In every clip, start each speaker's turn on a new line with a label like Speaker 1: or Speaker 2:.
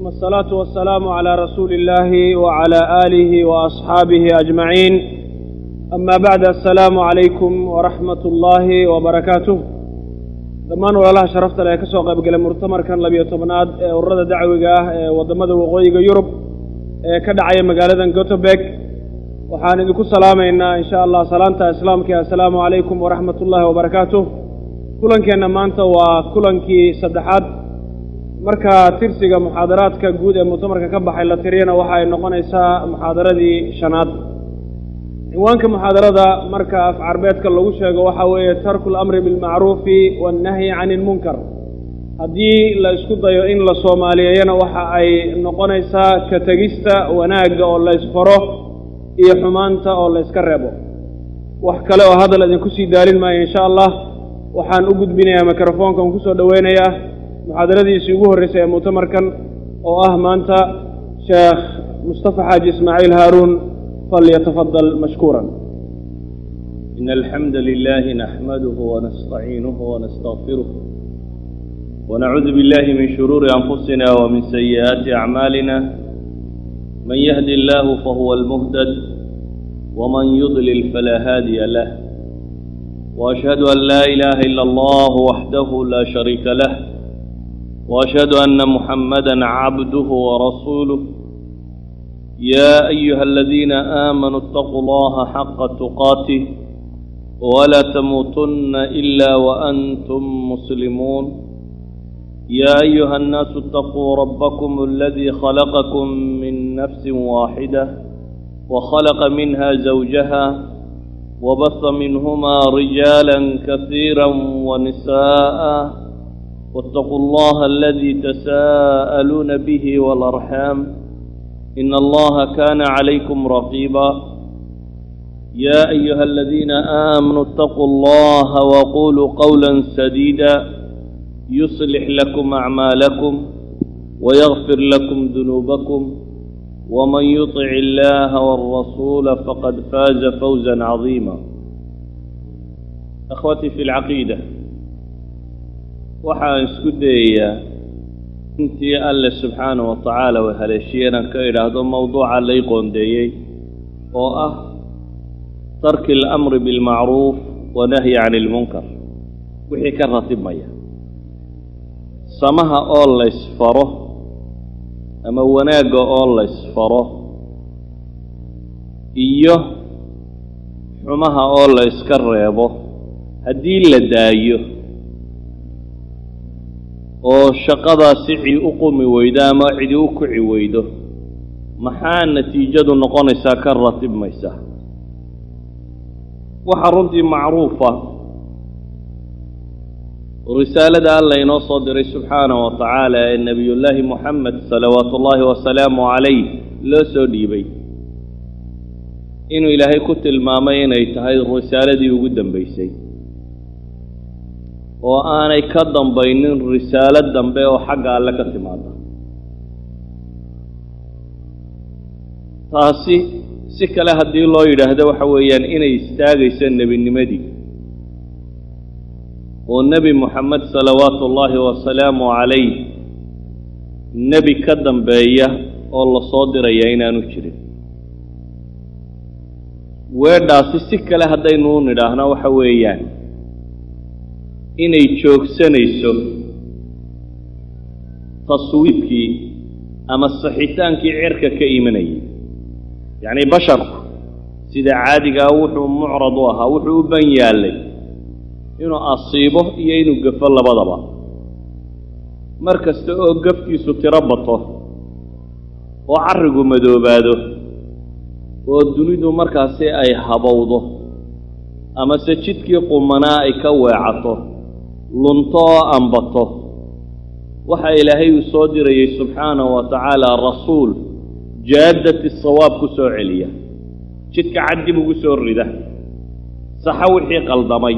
Speaker 1: والصلاة والسلام على رسول الله وعلى آله وأصحابه أجمعين أما بعد السلام عليكم ورحمة الله وبركاته dhammaan walaalaha sharafta le ee ka soo qayb galay murtamarkan labiyo tobnaad ee ururada dacwiga ah ee waddamada waqooyiga yurub ee ka dhacaya magaaladan goteberg waxaan idinku salaamaynaa in sha allah salaanta islaamka assalaamu calaykum waraxmat ullaahi wabarakaatuh kulankeenna maanta waa kulankii saddexaad marka tirsiga muxaadaraadka guud ee muctamarka ka baxay la tiriyana waxa ay noqonaysaa muxaadaradii shanaad cinwaanka muxaadarada marka af carbeedka lagu sheego waxaa weeye tarku lamri bilmacruufi waannahyi cani ilmunkar haddii la isku dayo in la soomaaliyeeyana waxa ay noqonaysaa ka tegista wanaagga oo la ysfaro iyo xumaanta oo la yska reebo wax kale oo hadal idinku sii daalin maayo insha allah waxaan u gudbinayaa mikrofoonka on kusoo dhoweynayaa muxaadaradiisii ugu horreysay ee muctamarkan oo ah maanta sheekh mustafa xaaji ismaaciil haaruun فليتفضل مشكورا
Speaker 2: إن الحمد لله نحمده ونستعينه ونستغفره ونعوذ بالله من شرور أنفسنا ومن سيئات أعمالنا من يهدي الله فهو المهتد ومن يضلل فلا هادي له وأشهد أن لا إله إلا الله وحده لا شريك له وأشهد أن محمدا عبده ورسوله يا أيها الذين آمنوا اتقوا الله حق تقاته ولا تموتن إلا وأنتم مسلمون يا أيها الناس اتقوا ربكم الذي خلقكم من نفس واحدة وخلق منها زوجها وبث منهما رجالا كثيرا ونساء واتقوا الله الذي تساءلون به والأرحام إن الله كان عليكم رقيبا يا أيها الذين آمنوا اتقوا الله وقولوا قولا سديدا يصلح لكم أعمالكم ويغفر لكم ذنوبكم ومن يطع الله والرسول فقد فاز فوزا عظيما أخوتي في العقيدة وحا اسكدية intii alle subxaana wa tacaala wa haleeshiyeenan ka idhaahdo mowduuca lay qoondeeyey oo ah tarki alamri bilmacruuf wanahyi cani ilmunkar wixii ka ratibmaya samaha oo laysfaro ama wanaagga oo laysfaro iyo xumaha oo la yska reebo haddii la daayo oo shaqadaa si cid u qumi weydo ama cidi u kici weydo maxaa natiijadu noqonaysaa ka ratibmaysa waxaa runtii macruufa risaalada alla inoo soo diray subxaanahu wa tacaala ee nebiyullaahi moxamed salawaatu ullaahi wasalaamu calayh loo soo dhiibay inuu ilaahay ku tilmaamay inay tahay risaaladii ugu dambaysay oo aanay ka dambaynin risaalo dambe oo xagga alle ka timaada taasi si kale haddii loo yidhaahdo waxa weeyaan inay istaagayso nebinimadii oo nebi moxamed salawaatu ullaahi wasalaamu calayh nebi ka dambeeya oo la soo diraya inaanu jirin weedhaasi si kale haddaynu u nidhaahno waxa weeyaan inay joogsanayso taswiibkii ama saxitaankii cirka ka imanayay yacni basharku sida caadigaa wuxuu mucrad u ahaa wuxuu u ban yaallay inuu asiibo iyo inuu gafo labadaba mar kasta oo gafkiisu tiro bato oo carrigu madoobaado oo dunidu markaasi ay habowdo amase jidkii qumanaa ay ka weecato lunto oo ambato waxa ilaahay uu soo dirayey subxaanahu wa tacaala rasuul jaaddati sawaab ku soo celiya jidka cad dib ugu soo rida saxo wixii qaldamay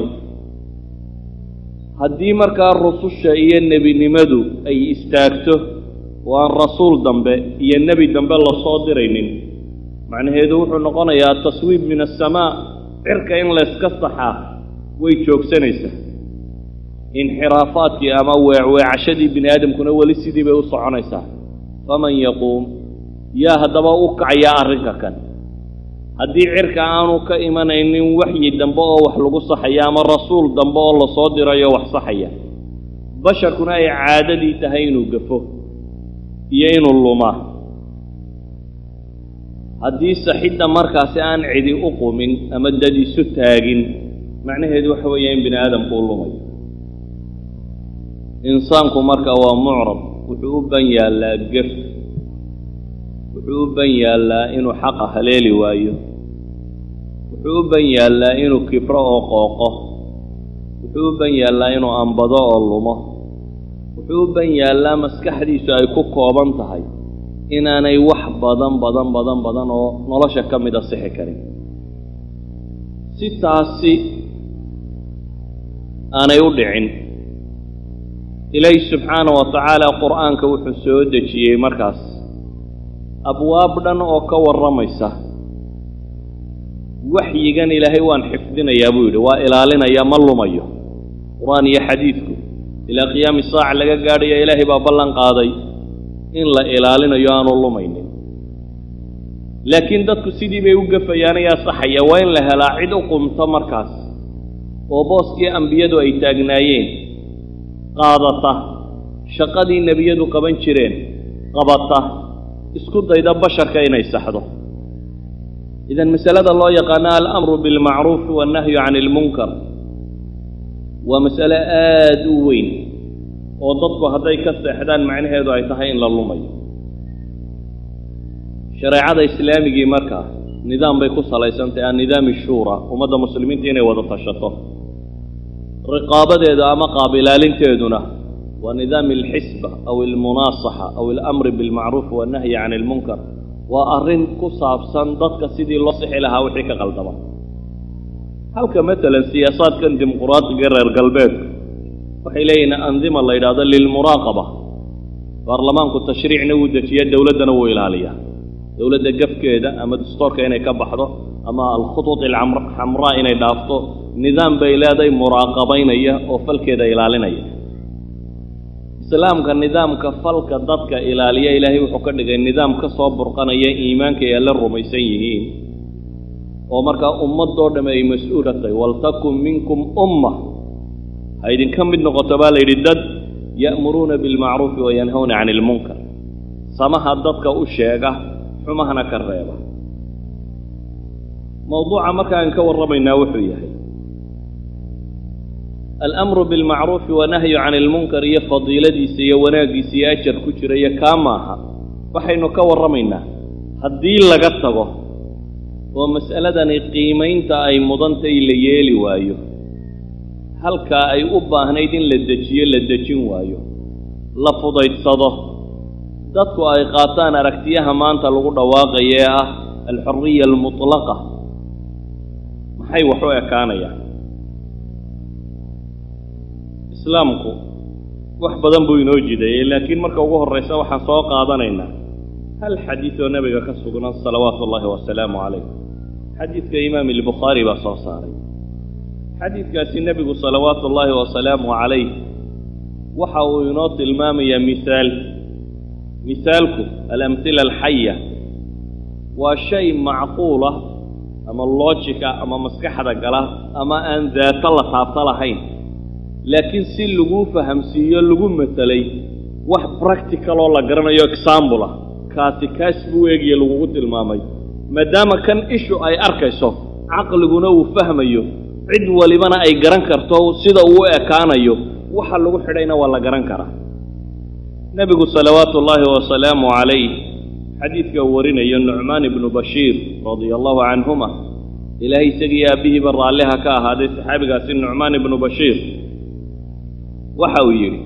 Speaker 2: haddii markaa rususha iyo nebinimadu ay istaagto oo aan rasuul dambe iyo nebi dambe la soo diraynin macnaheedu wuxuu noqonayaa taswiib min asamaa cirka in layska saxaa way joogsanaysaa inxiraafaadkii ama weecweecashadii bini aadamkuna weli sidii bay u soconaysaa faman yaquum yaa haddaba u kacaya arrinka kan haddii cirka aanu ka imanaynin waxyi dambe oo wax lagu saxaya ama rasuul dambe oo lasoo dirayo wax saxaya basharkuna ay caadadii tahay inuu gafo iyo inuu lumaa haddii saxidda markaasi aan cidi u qumin ama dad isu taagin macnaheedu waxa weeya in bini aadamku u lumayo insaanku marka waa mucrab wuxuu u ban yaallaa gef wuxuu u ban yaallaa inuu xaqa haleeli waayo wuxuu u ban yaallaa inuu kibro oo qooqo wuxuu u ban yaallaa inuu ambado oo lumo wuxuu u ban yaallaa maskaxdiisu ay ku kooban tahay inaanay wax badan badan badan badan oo nolosha ka mida sixi karin si taasi aanay u dhicin ilaahi subxaana wa tacaala qur'aanka wuxuu soo dejiyey markaas abwaab dhan oo ka warramaysa waxyigan ilaahay waan xifdinayaa buu yidhi waa ilaalinaya ma lumayo qur-aan iyo xadiidku ilaa qiyaami saaca laga gaadhaya ilaahay baa ballan qaaday in la ilaalinayo aanu lumaynin laakiin dadku sidii bay u gafayaan ayaa saxaya waa in la helaa cid u qumto markaas oo booskii ambiyadu ay taagnaayeen qaadata shaqadii nebiyadu qaban jireen qabata isku dayda basharka inay saxdo idan masalada loo yaqaano alamru bilmacruufi wannahyu can ilmunkar waa masale aad u weyn oo dadku hadday ka seexdaan macnaheedu ay tahay in la lumayo shareecada islaamigii markaa nidaam bay ku salaysantahy annidaami shuura ummadda muslimiinta inay wada tashato riqaabadeeda ama qaab ilaalinteeduna waa nidaami alxisba aw almunaasaxa aw alamri bilmacruufi wannahyi can ilmunkar waa arrin ku saabsan dadka sidii loo sixi lahaa wixii ka qaldama halka matalan siyaasaadkan dimuquraadiga reer galbeedka waxay leeyihin andima la yidhahdo lilmuraaqaba baarlamaanku tashriicna wuu dejiya dowladdana wuu ilaaliyaa dowladda gafkeeda ama dastoorka inay ka baxdo ama alkhutuud alxamraa inay dhaafto nidaam bay leedahay muraaqabaynaya oo falkeeda ilaalinaya islaamka nidaamka falka dadka ilaaliya ilaahay wuxuu ka dhigay nidaam ka soo burqanaya iimaanka ay alla rumaysan yihiin oo markaa ummadoo dhamme ay mas-uula tahay waltakun minkum umma ha idinka mid noqoto baa la yidhi dad ya'muruuna bilmacruufi wa yanhawna cani ilmunkar samaha dadka u sheega xumahana ka reeba mawduuca markaan ka warramaynaa wuxuu yahay alamru bilmacruufi wanahyu cani ilmunkar iyo fadiiladiisa iyo wanaaggiisa iyo ajar ku jira iyo kaa maaha waxaynu ka warramaynaa haddii laga tago oo mas'aladani qiimaynta ay mudantay la yeeli waayo halkaa ay u baahnayd in la dejiyo la dejin waayo la fudaydsado dadku ay qaataan aragtiyaha maanta lagu dhawaaqaya ee ah alxuriya almutlaqa maxay wax u ekaanayaan islaamku wax badan buu inoo jideeyey laakiin marka ugu horraysa waxaan soo qaadanaynaa hal xadiid oo nebiga ka sugnan salawaatu ullaahi wasalaamu calayh xadiidka imaam albukhaari baa soo saaray xadiidkaasi nebigu salawaatu ullaahi wasalaamu calayh waxa uu inoo tilmaamayaa misaal misaalku alamhila alxaya waa shay macquulah ama loojika ama maskaxda gala ama aan daato la taabto lahayn laakiin si laguu fahamsiiyo lagu matalay wax practicaloo la garanayo exaambul ah kaasi kaas buu eegiye lagugu tilmaamay maadaama kan ishu ay arkayso caqliguna uu fahmayo cid walibana ay garan karto sida uu u ekaanayo waxa lagu xidhayna waa la garan karaa nebigu salawaatu ullaahi wasalaamu calayh xadiidka uu warinayo nucmaan ibnu bashiir radia allahu canhuma ilaahay isagii aabbihiiba raalliha ka ahaaday saxaabigaasi nucmaan ibnu bashiir waxa uu yidhi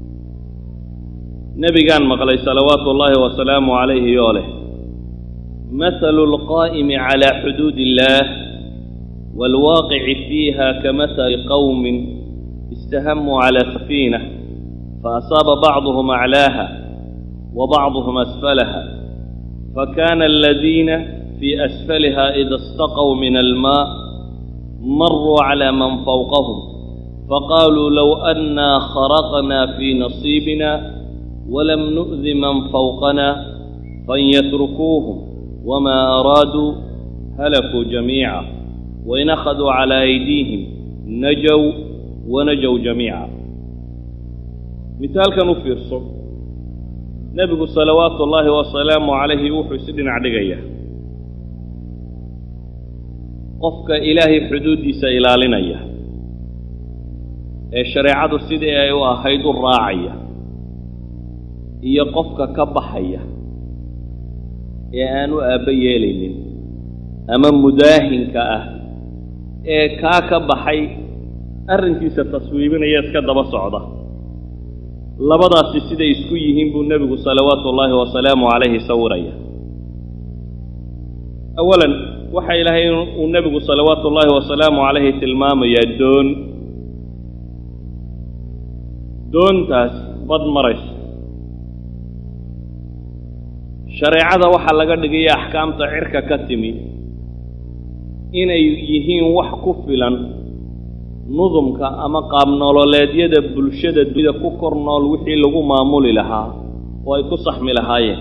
Speaker 2: nebigaan maqlay salawaatu ullaahi wasalaamu calayhi oo leh mathalu alqaa'imi calaa xuduudi illaah waalwaaqici fiiha kamahali qowmin istahamuu calaa safiinah فأصاب بعضهم أعلاها وبعضهم أسفلها فكان الذين في أسفلها إذا استقوا من الماء مروا على من فوقهم فقالوا لو أنا خرقنا في نصيبنا walam nu'di man fawqana fan yatrukuuhum wamaa araaduu halakuu jamiica wain akhaduu calaa aydiihim najow wanajow jamiica mithaalkan u fiirso nebigu salawaatu ullaahi wasalaamu calayhi wuxuu isi dhinac dhigaya qofka ilaahay xuduuddiisa ilaalinaya ee shareecadu sidii ay u ahayd u raacaya iyo qofka ka baxaya ee aan u aabba yeelaynin ama mudaahinka ah ee kaa ka baxay arrinkiisa taswiibinaya iska daba socda labadaasi siday isku yihiin buu nebigu salawaatu ullaahi wasalaamu calayhi sawiraya awalan waxa ilaahay uu nebigu salawaatu ullaahi wasalaamu calayhi tilmaamayaa doon doontaas bad maraysa shareecada waxaa laga dhigaya axkaamta cirka ka timi inay yihiin wax ku filan nudumka ama qaabnololeedyada bulshada dunida ku kor nool wixii lagu maamuli lahaa oo ay ku saxmi lahaayeen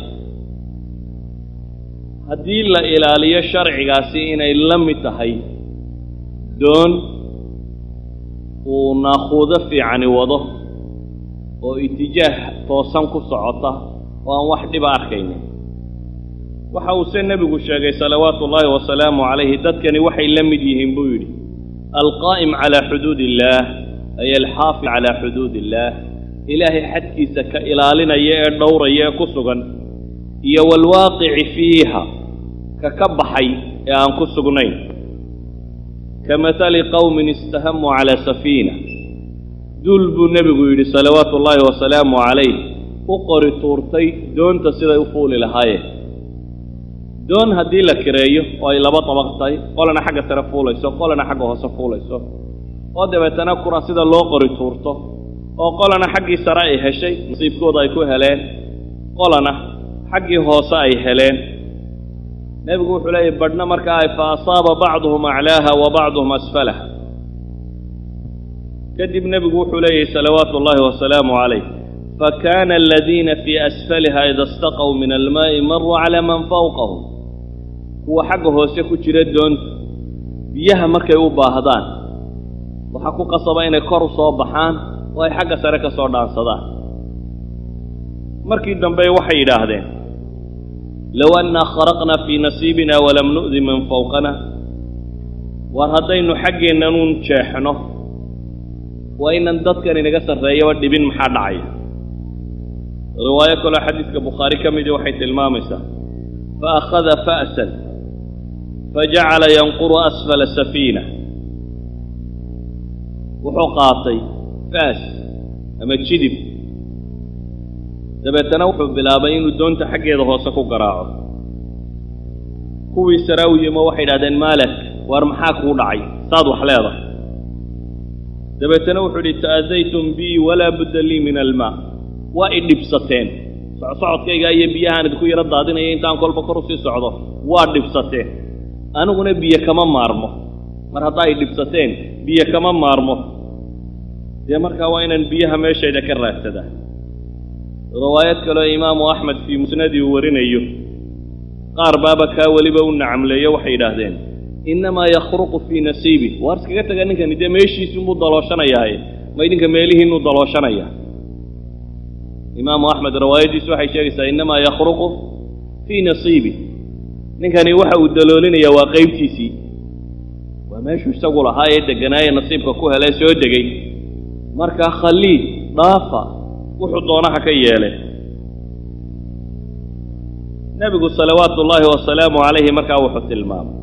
Speaker 2: haddii la ilaaliyo sharcigaasi inay la mid tahay doon uu naakuudo fiicani wado oo itijaah toosan ku socota oo aan wax dhiba arkaynin waxa uuse nebigu sheegay salawaatu ullaahi wasalaamu calayhi dadkani waxay la mid yihiin buu yidhi alqaa'im calaa xuduud illaah ay alxaafid calaa xuduud illaah ilaahay xadkiisa ka ilaalinaya ee dhowraya ee ku sugan iyo waalwaaqici fiiha ka ka baxay ee aan ku sugnayn ka matali qowmin istahamuu calaa safiina duul buu nebigu yidhi salawaatu ullaahi wasalaamu calayh u qori tuurtay doonta siday u fuuli lahaayeen doon haddii la kireeyo oo ay laba dabaq tahay qolana xagga sare fuulayso qolana xagga hoose fuulayso oo dabeetana kura sida loo qori tuurto oo qolana xaggii sare ay heshay nasiibkooda ay ku heleen qolana xaggii hoose ay heleen nebigu wuxuu leeyahy badhna markaa ay fa asaaba bacduhum aclaaha wa bacduhum asfalaha kadib nebigu wuxuu leeyahy salawaatu ullaahi wasalaamu calayh fakana aladiina fii asfaliha ida istaqow min almaa'i maruu calaa man fawqahum kuwa xagga hoose ku jira doonta biyaha markay u baahdaan waxaa ku qasaba inay kor u soo baxaan oo ay xagga sare ka soo dhaansadaan markii dambe waxay yidhaahdeen low annaa kharaqna fii nasiibina walam nu'di man fawqana war haddaynu xaggeennanuun jeexno waa inan dadkan inaga sarreeyaba dhibin maxaa dhacaya riwaayo kaloo xadiidka bukhaari ka midii waxay tilmaamaysaa fa akhada fa'san fajacala yanquru asfala safiina wuxuu qaatay faas ama jidib dabeetana wuxuu bilaabay inuu doonta xaggeeda hoose ku garaaco kuwii sare u yimo waxay idhahdeen maalak waar maxaa kuu dhacay saad wax leedahay dabeetana wuxuu idhi ta'adaytum bii walaa budda lii min almaa waa i dhibsateen socsocodkaygaa iyo biyahaan idinku yaro daadinaya intaan kolba kor usii socdo waa dhibsateen aniguna biyo kama maarmo mar haddaa i dhibsateen biyo kama maarmo dee markaa waa inaan biyaha meeshayda ka raadsadaa riwaayad kaleo imaamu axmed fii musnadii uu warinayo qaar baaba kaa weliba u nacamleeyo waxay yidhaahdeen innamaa yakhruqu fii nasiibi waar iskaga taga ninkani dee meeshiisunbuu dalooshanayahay ma idinka meelihiinuu dalooshanaya imaamu axmed riwaayaddiisu waxay sheegaysaa innamaa yakhruqu fii nasiibi ninkani waxa uu daloolinayaa waa qaybtiisii waa meeshuu isagu lahaa ee degganaaye nasiibka ku helay soo degay markaa khaliid dhaafa wuxuu doonaha ka yeelay nebigu salawaatu ullaahi wasalaamu calayhi markaa wuxuu tilmaamay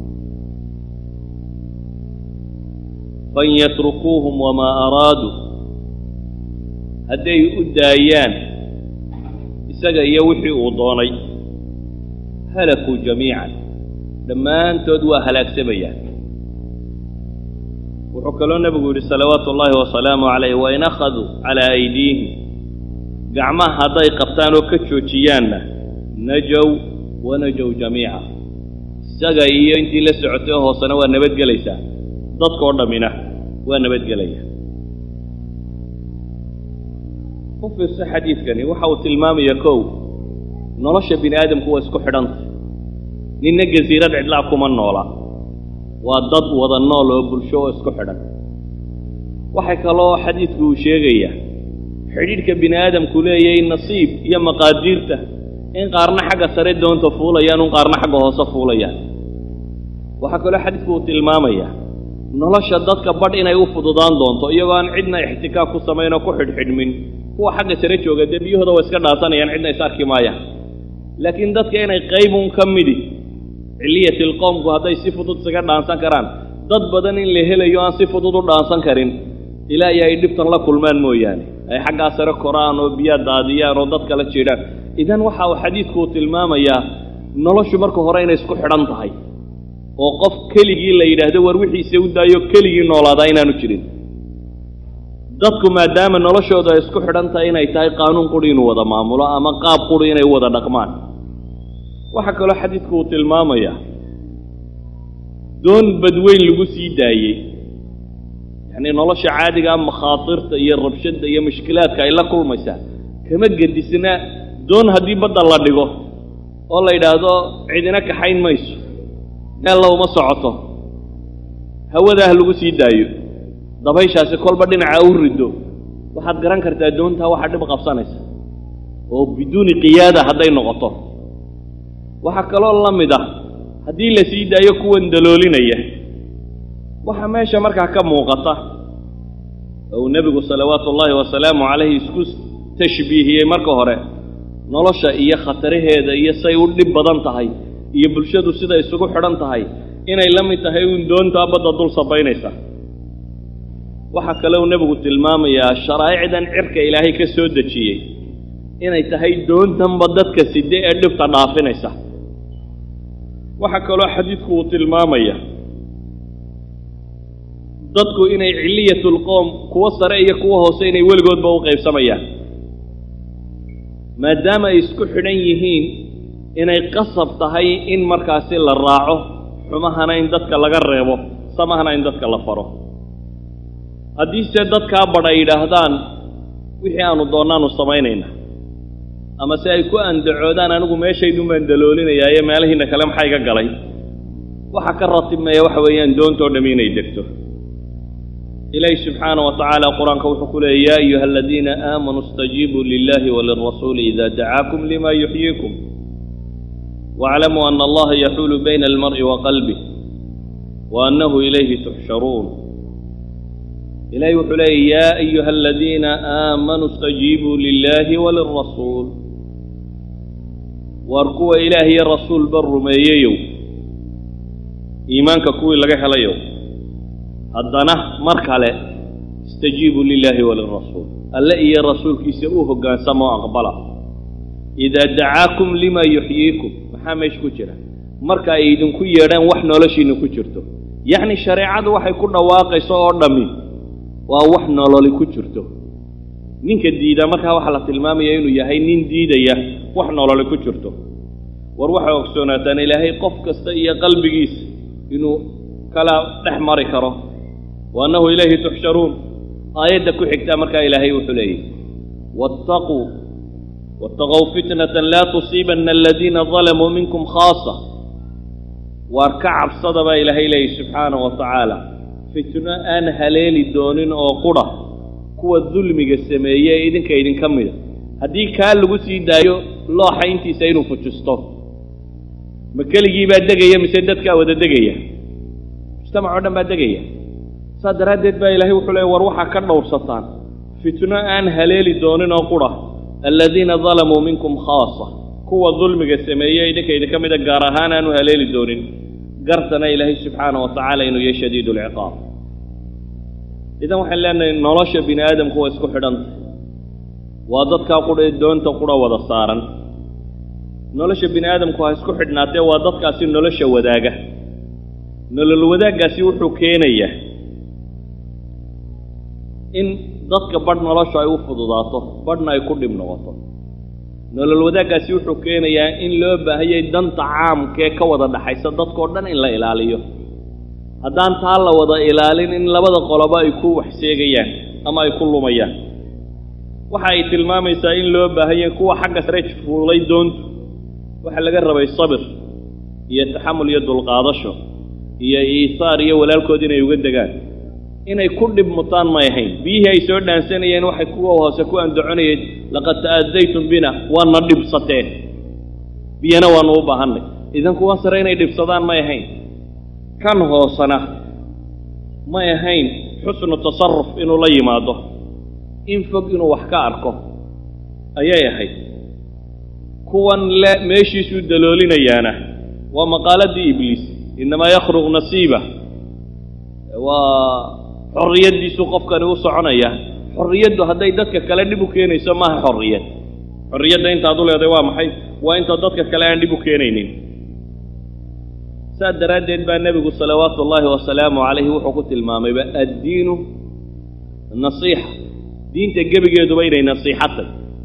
Speaker 2: fan yatrukuuhum wamaa araaduu hadday u daayaan isaga iyo wixii uu doonay halakuu jamiican dhammaantood waa halaagsamayaan wuxuu kaloo nebigu yidhi salawaatu ullaahi wasalaamu calayh wain akhaduu calaa aydiihim gacmaha hadday qabtaan oo ka joojiyaanna najow wanajow jamiica isaga iyo intii la socotay oo hoosena waa nabadgelaysaa dadkoo dhammina waa nabadgelaya u fiirso xadiidkani waxa uu tilmaamaya kow nolosha bini aadamku waa isku xidhanta ninna gasiirad cidlaa kuma noola waa dad wada nool oo bulsho oo isku xidhan waxay kaloo xadiidku uu sheegayaa xidhiidhka bini aadamku leeyahay nasiib iyo maqaadiirta in qaarna xagga sare doonta fuulayaan un qaarna xagga hoose fuulayaan waxaa kaloo xadiidku uu tilmaamayaa nolosha dadka badh inay u fududaan doonto iyagoo aan cidna ixtikaak ku samayn oo ku xidhxidhmin kuwa xagga sare jooga dee biyahooda waa iska dhaasanayaan cidna is arki maayaan laakiin dadka inay qaybun ka midi ciliyatil qoomku hadday si fudud isaga dhaansan karaan dad badan in la helayo aan si fudud u dhaansan karin ilaa iyo ay dhibtan la kulmaan mooyaane ay xaggaa sare koraan oo biyaa daadiyaan oo dad kala jiidhaan idan waxa uu xadiidku uu tilmaamayaa noloshu marka hore inay isku xidhan tahay oo qof keligii la yidhaahdo war wixiise u daayo keligii noolaadaa inaanu jirin dadku maadaama noloshooda ay isku xidhan tahay inay tahay qaanuun quri inuu wada maamulo ama qaab quri inay wada dhaqmaan waxaa kaloo xadiidku uu tilmaamayaa doon badweyn lagu sii daayey yacnii nolosha caadigaa makhaatirta iyo rabshadda iyo mushkilaadka ay la kulmaysaa kama gedisna doon haddii badda la dhigo oo la yidhaahdo cidina kaxayn mayso meella uma socoto hawadaah lagu sii daayo dabayshaasi kolba dhinaca u riddo waxaad garan kartaa doontaa waxaa dhib qabsanaysa oo biduuni qiyaada hadday noqoto waxaa kaloo la mid ah haddii la sii daayo kuwan daloolinaya waxaa meesha markaa ka muuqata oo uu nebigu salawaatu ullaahi wasalaamu calayhi isku tashbiihiyey marka hore nolosha iyo khataraheeda iyo say u dhib badan tahay iyo bulshadu siday isugu xidhan tahay inay la mid tahay uun doontaa badda dul sabaynaysa waxaa kale uu nebigu tilmaamayaa sharaa'icdan cirka ilaahay ka soo dejiyey inay tahay doontanba dadka side ee dhibta dhaafinaysa waxaa kaloo xadiidku uu tilmaamaya dadku inay ciliyatlqoom kuwo sare iyo kuwo hoose inay weligoodba u qaybsamayaan maadaama ay isku xidhan yihiin inay qasab tahay in markaasi la raaco xumahana in dadka laga reebo samahana in dadka la faro haddiise dadkaa badh ay yidhaahdaan wixii aanu doonaanu samaynayna ama se ay ku andacoodaan anigu meeshaydun baan daloolinayaaye meelahiinna kale maxaa iga galay waxa ka ratibmaya waxa weeyaan doontoo dhammi inay degto ilaahi subxaana wa tacaala qur-aanka wuxuu ku leeyay yaa ayuha aladiina aamanuu istajiibuu lilahi walirasuuli ida dacaakum lima yuxyiikum waaclamuu ana allaha yaxuulu bayna almar'i wa qalbih wa annahu ilayhi tuxsharuun ilahi wuxuu leeyay yaa ayuha aladiina aamanuu istajiibuu lilahi walirasuul waar kuwa ilaah iyo rasuulba rumeeyeyow iimaanka kuwii laga helayow haddana mar kale istajiibuu lilaahi walirasuul alle iyo rasuulkiisa u hoggaansama oo aqbala idaa dacaakum lima yuxyiikum maxaa meesha ku jira marka ay idinku yeedhaan wax noloshiinna ku jirto yacni shareecadu waxay ku dhawaaqayso oo dhammi waa wax nololi ku jirto ninka diidaa markaa waxaa la tilmaamaya inuu yahay nin diidaya wax nololi ku jirto war waxay ogsoonaataan ilaahay qof kasta iyo qalbigiisa inuu kala dhex mari karo wa annahu ilayhi tuxsharuun aayadda ku xigtaa markaa ilaahay wuxuu leeyahy waataquu waataqow fitnatan laa tusiibanna aladiina dalamuu minkum khaasa waar ka cabsada baa ilaahay leeyahy subxaanahu wa tacaala fitno aan haleeli doonin oo qudha kuwa dulmiga sameeye ee idinka idinka mida haddii kaa lagu sii daayo looxa intiisa inuu fujisto ma keligii baa degaya mise dadkaa wada degaya mujtamac oo dhan baa degaya saas daraaddeed baa ilaahay wuxuu leey war waxaa ka dhowrsataan fitno aan haleeli doonin oo qudha aladiina dalamuu minkum khaasa kuwa dulmiga sameeye idinka idinka mida gaar ahaan aanu haleeli doonin gartana ilaahay subxaana wa tacaala inuu yahay shadiidu alciqaab idan waxaan leenahay nolosha bini aadamku waa isku xidhanta waa dadkaa qudha ee doonta qudha wada saaran nolosha bini aadamku ha isku xidhnaatee waa dadkaasi nolosha wadaaga nolol wadaaggaasi wuxuu keenayaa in dadka badh noloshu ay u fududaato badhna ay ku dhib noqoto nolol wadaaggaasi wuxuu keenayaa in loo baahayay danta caamkee ka wada dhaxaysa dadkao dhan in la ilaaliyo haddaan taa la wada ilaalin in labada qoloba ay ku waxseegayaan ama ay ku lumayaan waxa ay tilmaamaysaa in loo baahanyay kuwa xagga sare fuulay doontu waxaa laga rabay sabir iyo taxamul iyo dulqaadasho iyo iisaar iyo walaalkood inay uga degaan inay ku dhib mutaan may ahayn biyihii ay soo dhaansanayeen waxay kuwa hoose ku andaconayeen laqad ta'adaytum bina waana dhibsateen biyana waanu u baahannay idan kuwan sare inay dhibsadaan may ahayn kan hoosena may ahayn xusnu tasaruf inuu la yimaado in fog inuu wax ka arko ayay ahayd kuwan le meeshiisuu daloolinayaana waa maqaaladii ibliis innamaa yakhruq nasiiba waa xorriyaddiisuu qofkani u soconaya xorriyaddu hadday dadka kale dhib u keenayso maaha xorriyad xorriyadda intaad u leedahay waa maxay waa inta dadka kale aan dhib u keenaynin saas daraaddeed baa nebigu salawaatu ullaahi wasalaamu calayhi wuxuu ku tilmaamayba addiinu nasiixa diinta gebigeeduba inay nasiixatay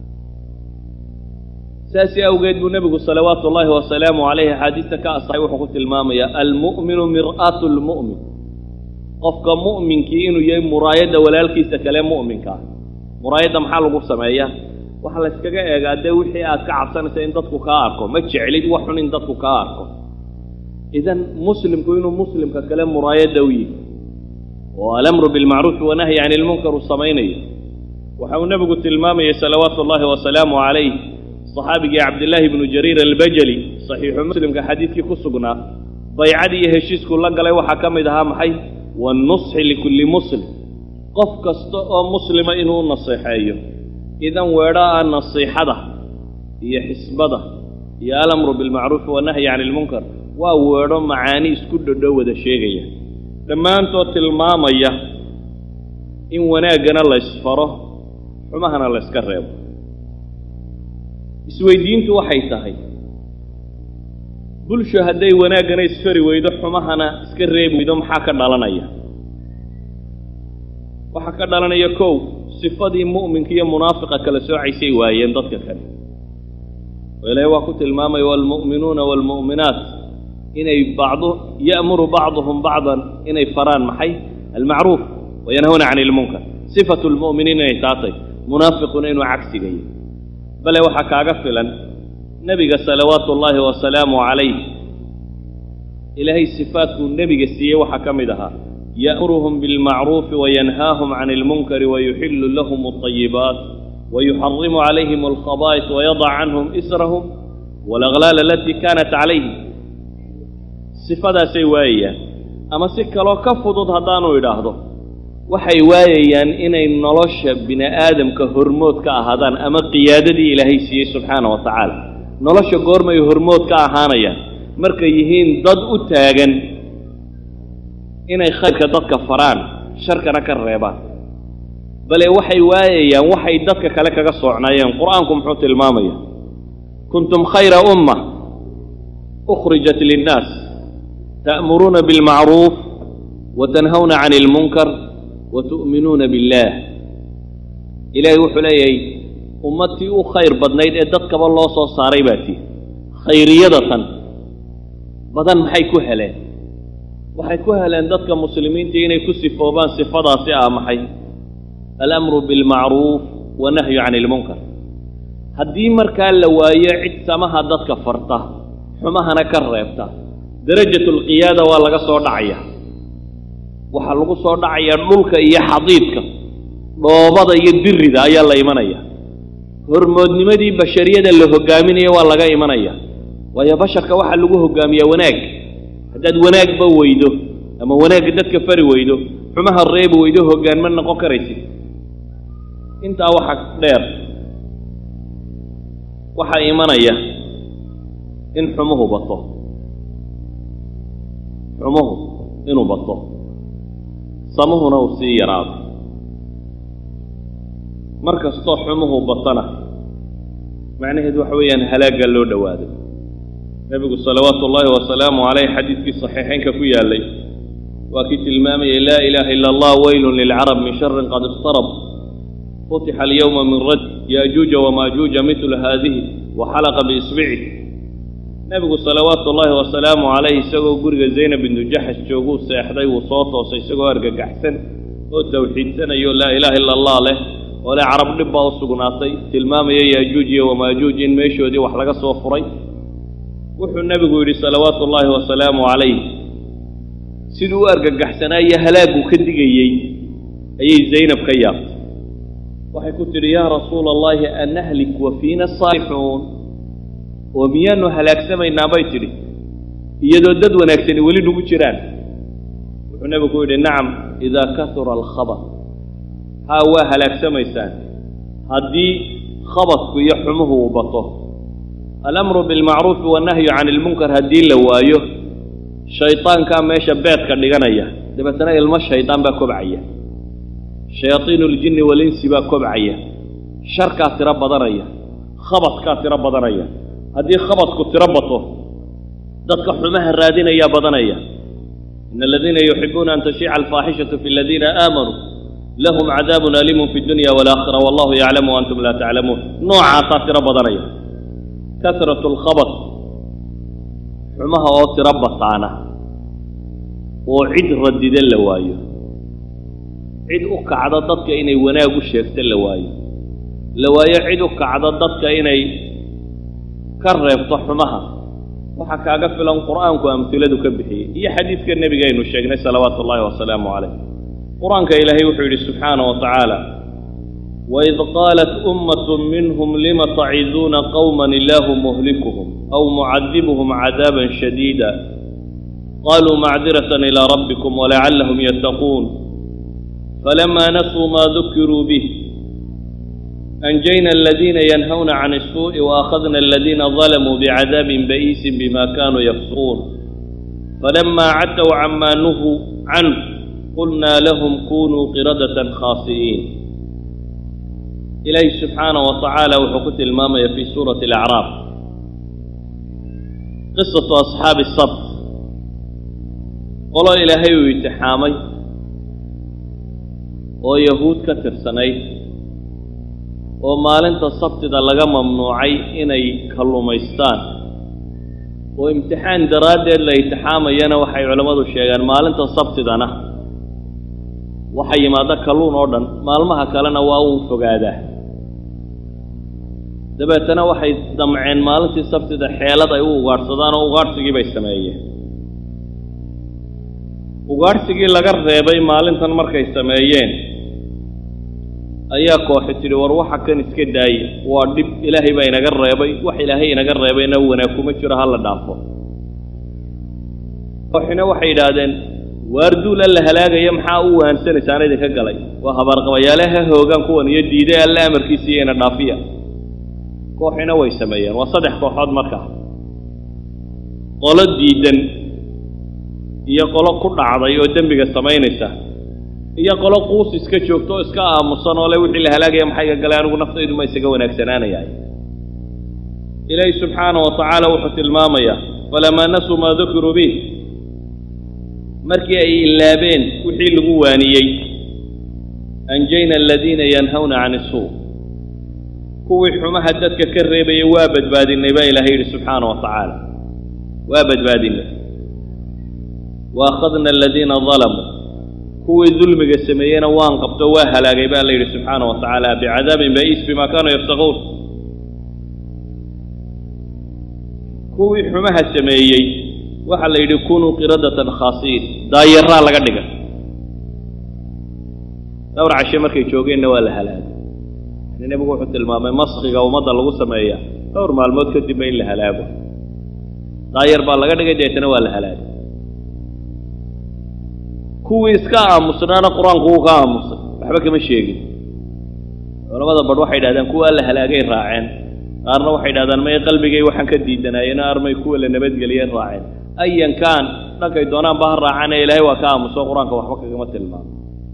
Speaker 2: saasi awgeed buu nebigu salawaatu ullaahi wasalaamu calayhi axaadiista ka asaxay wuxuu ku tilmaamayaa almu'minu mir'aatu lmu'min qofka mu'minkii inuu yahay muraayadda walaalkiisa kale mu'minka ah muraayadda maxaa lagu sameeyaa waxaa la yskaga eegaa dee wixii aad ka cabsanaysa in dadku kaa arko ma jeclid wax xun in dadku kaa arko idan muslimku inuu muslimka kale muraayadda u yihi oo alamru bilmacruufi wanahyi cani ilmunkar uu samaynayo waxa uu nebigu tilmaamayay salawaatu ullaahi wasalaamu calayh saxaabigii cabdillaahi bnu jariir albajali saxiixu muslimka xadiidkii ku sugnaa baycadii iyo heshiiskuu la galay waxaa ka mid ahaa maxay wannusxi likulli muslim qof kasta oo muslima inuu u naseexeeyo idan weedhaa nasiixada iyo xisbada iyo alamru bilmacruufi wanahyi cani ilmunkar waa weedho macaani isku dhodho wada sheegaya dhammaantood tilmaamaya in wanaaggana laysfaro xumahana layska reebo isweydiintu waxay tahay bulsho hadday wanaaggana isfari weydo xumahana iska reebi weydo maxaa ka dhalanaya waxaa ka dhalanaya kow sifadii mu'minka iyo munaafiqa kala soocaysay waayeen dadka kale oo ilaahay waa ku tilmaamaya waalmu'minuuna waalmu'minaat inay bacdu ya'muru bacduhum bacdan inay faraan maxay almacruuf wayanhawna cani ilmunkar sifatu lmu'miniin inay taatay munaafiquna inuu cagsigaya bale waxaa kaaga filan nebiga salawaatu ullaahi wasalaamu calayh ilaahay sifaadkuu nebiga siiyey waxaa ka mid ahaa ya'muruhum bilmacruufi wayanhaahum cani ilmunkari wayuxillu lahum alطayibaat wayuxarimu calayhim alkhabaa'is wayadac canhum israhum waalaglaal alatii kaanat calayhim sifadaasay waayayaan ama si kaloo ka fudud haddaanu idhaahdo waxay waayayaan inay nolosha bini aadamka hormood ka ahaadaan ama qiyaadadii ilaahay siiyey subxaana wa tacaala nolosha goormay hormood ka ahaanayaan markay yihiin dad u taagan inay khayrka dadka faraan sharkana ka reebaan bale waxay waayayaan waxay dadka kale kaga soocnaayeen qur-aanku muxuu tilmaamaya kuntum khayra umma ukhrijat linnaas ta'muruuna bilmacruuf wa tanhawna cani ilmunkar wa tu'minuuna billaah ilaahay wuxuu leeyahay ummadtii u khayr badnayd ee dadkaba loo soo saaray baa tii khayriyada tan badan maxay ku heleen waxay ku heleen dadka muslimiinta inay ku sifoobaan sifadaasi ah maxay alamru bilmacruuf wanahyu cani ilmunkar haddii markaa la waayo cid samaha dadka farta xumahana ka reebta darajatu alqiyaada waa laga soo dhacaya waxaa lagu soo dhacayaa dhulka iyo xadiidka dhoobada iyo dirida ayaa la imanaya hormoodnimadii bashariyada la hogaaminaya waa laga imanaya waayo basharka waxaa lagu hogaamiyaa wanaag haddaad wanaagba weydo ama wanaagga dadka fari weydo xumaha reebi weydo hoggaanma noqon karaysid intaa waxaa dheer waxaa imanaya in xumuhu bato xumuhu inuu bato samuhuna uu sii yaraado mar kastoo xumuhu batana macnaheedu waxa weeyaan halaagga loo dhowaado nebigu salawaatu ullaahi wasalaamu caleyh xadiidkii saxiixaynka ku yaallay waa kii tilmaamayay laa ilaaha ila allah weylun lilcarab min sharin qad iqtarab futixa alyowma min rad yaajuuja wamaajuuja midlu haadihi wa xalaqa biisbicih nebigu salawaatu ullaahi wasalaamu calayh isagoo guriga zaynab bintu jaxas jooguu seexday wuu soo toosay isagoo argagaxsan oo tawxiidsanayo laa ilaaha ila allah leh oo le carab dhib baa u sugnaatay tilmaamaya yaajuuj iyo wamaajuuj in meeshoodii wax laga soo furay wuxuu nebigu yidhi salawaatu ullaahi wasalaamu calayh siduu u argagaxsanaa iyo halaaguu ka digayey ayay zaynab ka yaabtay waxay ku tidhi yaa rasuula allahi anahlik wa fiina saalixuun oo miyaanu halaagsamaynaa bay tidhi iyadoo dad wanaagsani weli nugu jiraan wuxuu nebigu ku yidhi nacam idaa kahura alkhabar haa waa halaagsamaysaan haddii khabadku iyo xumuhu uu bato alamru bilmacruufi wannahyu can ilmunkar haddii la waayo shaydaankaa meesha beedka dhiganaya dabeetana ilmo shaydaan baa kobcaya shayaadiinu ljinni walinsi baa kobcaya sharkaa tiro badanaya khabadkaa tiro badanaya haddii khabadku tiro bato dadka xumaha raadinayaa badanaya ina aladiina yuxibuuna an tashiica alfaaxishatu fi aladiina aamanuu lahum cadaabun aliimun fi dunya walaakhira wallahu yaclamu antum laa taclamuun noocaasaa tiro badanaya kasratu alkhabad xumaha oo tiro bataana oo cid radida la waayo cid u kacda dadka inay wanaag u sheegto la waayo la waayo cid u kacda dadka inay ka reebto xumaha waxaa kaaga filan qur'aanku amhiladu ka bixiyey iyo xadiidka nebigaynu sheegnay salawaatu ullahi wasalaamu calayh qur-aanka ilaahay wuxuu yidhi subxaana wa tacaala waid qaalat ummat minhum lima taciduuna qowman ilaahu muhlikuhum aw mucadibuhum cadaaban shadiida qaluu macdiratan ilaa rabbikum walacallahum yattaquun falama nasuu ma dukiruu bih أنجينا الذين ينهون عن السوء وأخذنا الذين ظلموا بعذاب بئيس بما كانوا يفسقون فلما عتوا عما نهوا عنه قلنا لهم كونوا قردة خاسئين إليه سبحانه وتعالى وحكت المامية في سورة الأعراف قصة أصحاب السبت قالوا إلهي ويتحامي ويهود كتر سنين oo maalinta sabtida laga mamnuucay inay kallumaystaan oo imtixaan daraaddeed la itixaamayana waxay culammadu sheegaan maalinta sabtidana waxa yimaada kalluun oo dhan maalmaha kalena waa uu fogaadaa dabeetana waxay damceen maalintii sabtida xeelad ay u ugaadhsadaan oo ugaadhsigii bay sameeyeen ugaadhsigii laga reebay maalintan markay sameeyeen ayaa kooxi tidhi war waxa kan iska daaye waa dhib ilaahay baa inaga reebay wax ilaahay inaga reebayna wanaag kuma jiro ha la dhaafo kooxina waxay yidhaahdeen waarduul alla halaagaya maxaa u wahansanaysaan idinka galay waa habaarqabayaale ha hoogaan kuwan iyo diiday alle amarkiisa iyo ina dhaafiya kooxina way sameeyeen waa saddex kooxood markaa qolo diidan iyo qolo ku dhacday oo dembiga samaynaysa iyo qolo quus iska joogto oo iska aamusan oo le wixii la halaagaya maxay ga galay anigu naftaydu ma isaga wanaagsanaanayahay ilaahi subxaana wa tacaala wuxuu tilmaamayaa falamaa nasuu maa dukiruu bih markii ay ilaabeen wixii lagu waaniyey anjayna aladiina yanhawna can isuu kuwii xumaha dadka ka reebaya waa badbaadinay baa ilahay yidhi subxaana wa tacaala waa badbaadinay wa akhadna aladiina dalamuu kuwii dulmiga sameeyeyna waan qabto waa halaagay baa la yidhi subxaana wa tacaala bicadaabin ba'iis bima kaanuu yaftaquun kuwii xumaha sameeyey waxaa la yidhi kunuu qiradatan khaasiin daayaraa laga dhigay dhowr cashe markay joogeenna waa la halaagay yani nebigu wuxuu tilmaamay maskiga ummadda lagu sameeya dhowr maalmood kadibba in la halaago daayar baa laga dhigay deetana waa la halaagay kuwii iska aamusnaana qur-aanku wuu ka aamusay waxba kama sheegin culamada badh waxay yidhahdaan kuwa la halaagay raaceen qaarna waxay yidhahdaan may qalbigay waxaan ka diidanaayeen armay kuwa la nabadgeliyeen raaceen ayan kaan dhankay doonaanba ha raacane ilaahay waa ka aamuso qur-aanka waxba kagama tilmaamo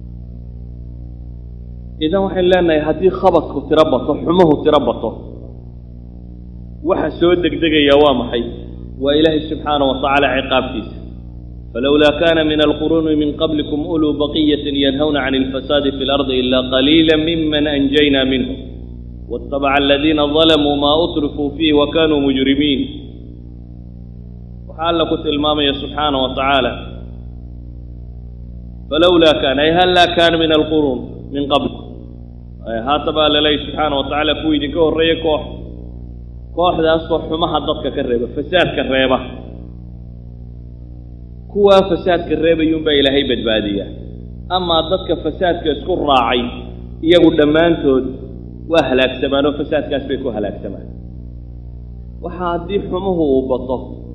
Speaker 2: idan waxaynu leenahay haddii khabadku tiro bato xumuhu tiro bato waxa soo degdegaya waa maxay waa ilaahay subxaana wa tacaala ciqaabtiisa فلولا كان من القرون من قبلكم أولو بقية ينهون عن الفساد في الأرض إلا قليلا ممن أنجينا منهم واتبع الذين ظلموا ما أترفوا فيه وكانوا مجرمين وحال لكت المامية سبحانه وتعالى فلولا كان أي هل لا كان من القرون من قبلكم haataba laleeya subxaana wa tacaala kuwa idinka horreeya koox kooxdaasoo xumaha dadka ka reeba fasaadka reeba kuwaa fasaadka reebayuunbaa ilaahay badbaadiya amaa dadka fasaadka isku raacay iyagu dhammaantood waa halaagsamaan oo fasaadkaas bay ku halaagsamaan waxa haddii xumuhu uu bato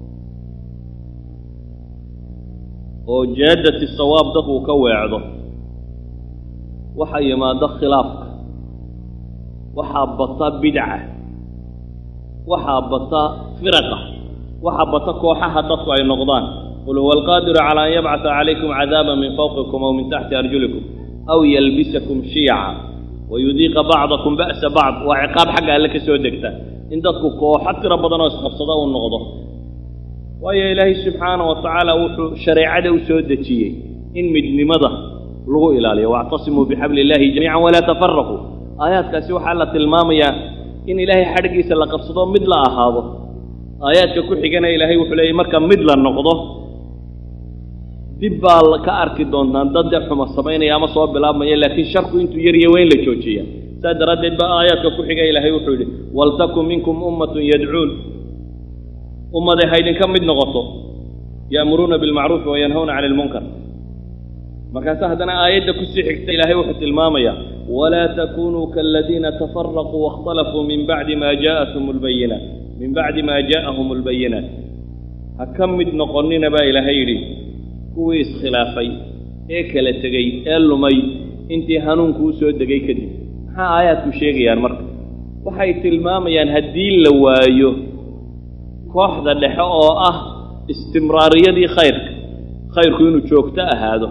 Speaker 2: oo jaadati sawaab dadku ka weecdo waxaa yimaado khilaafka waxaa bata bidca waxaa bata firaqa waxaa bata kooxaha dadku ay noqdaan qul huwa alqaadiru calaa an yabcata calaykum cadaaban min fawqikum aw min taxti arjulikum aw yalbisakum shiyaca wayudiiqa bacdakum ba'sa bacd waa ciqaab xagga alle ka soo degta in dadku kooxo tiro badan oo isqabsada uu noqdo waayo ilaahay subxaana wa tacaala wuxuu shareecada u soo dejiyey in midnimada lagu ilaaliyo wactasimuu bixabli illahi jamiican walaa tafaraquu aayaadkaasi waxaa la tilmaamayaa in ilaahay xadhgiisa la qabsado mid la ahaado aayaadka ku xigana ilaahay wuxuu leeyay marka mid la noqdo dib baa ka arki doontaan dad dee xuma samaynaya ama soo bilaabmaya laakiin sharku intuu yarya waa in la joojiya saa daraaddeed ba aayaadka ku xiga ilaahay wuxuu yidhi waltakun minkum ummatun yadcuun ummaday ha ydinka mid noqoto ya'muruuna bilmacruufi wa yanhawna cani ilmunkar markaase haddana aayadda kusii xigta ilaahay wuxuu tilmaamayaa walaa takunuu kaaladiina tafaraquu waاkhtalafuu min bacdi ma jaa'athum lbayinaat min bacdi maa jaa'ahum albayinaat ha ka mid noqonnina baa ilaahay yidhi kuwii iskhilaafay ee kala tegey ee lumay intii hanuunku u soo degay kadib maxaa aayaadku sheegayaan marka waxay tilmaamayaan haddii la waayo kooxda dhexe oo ah istimraariyadii khayrka khayrku inuu joogto ahaado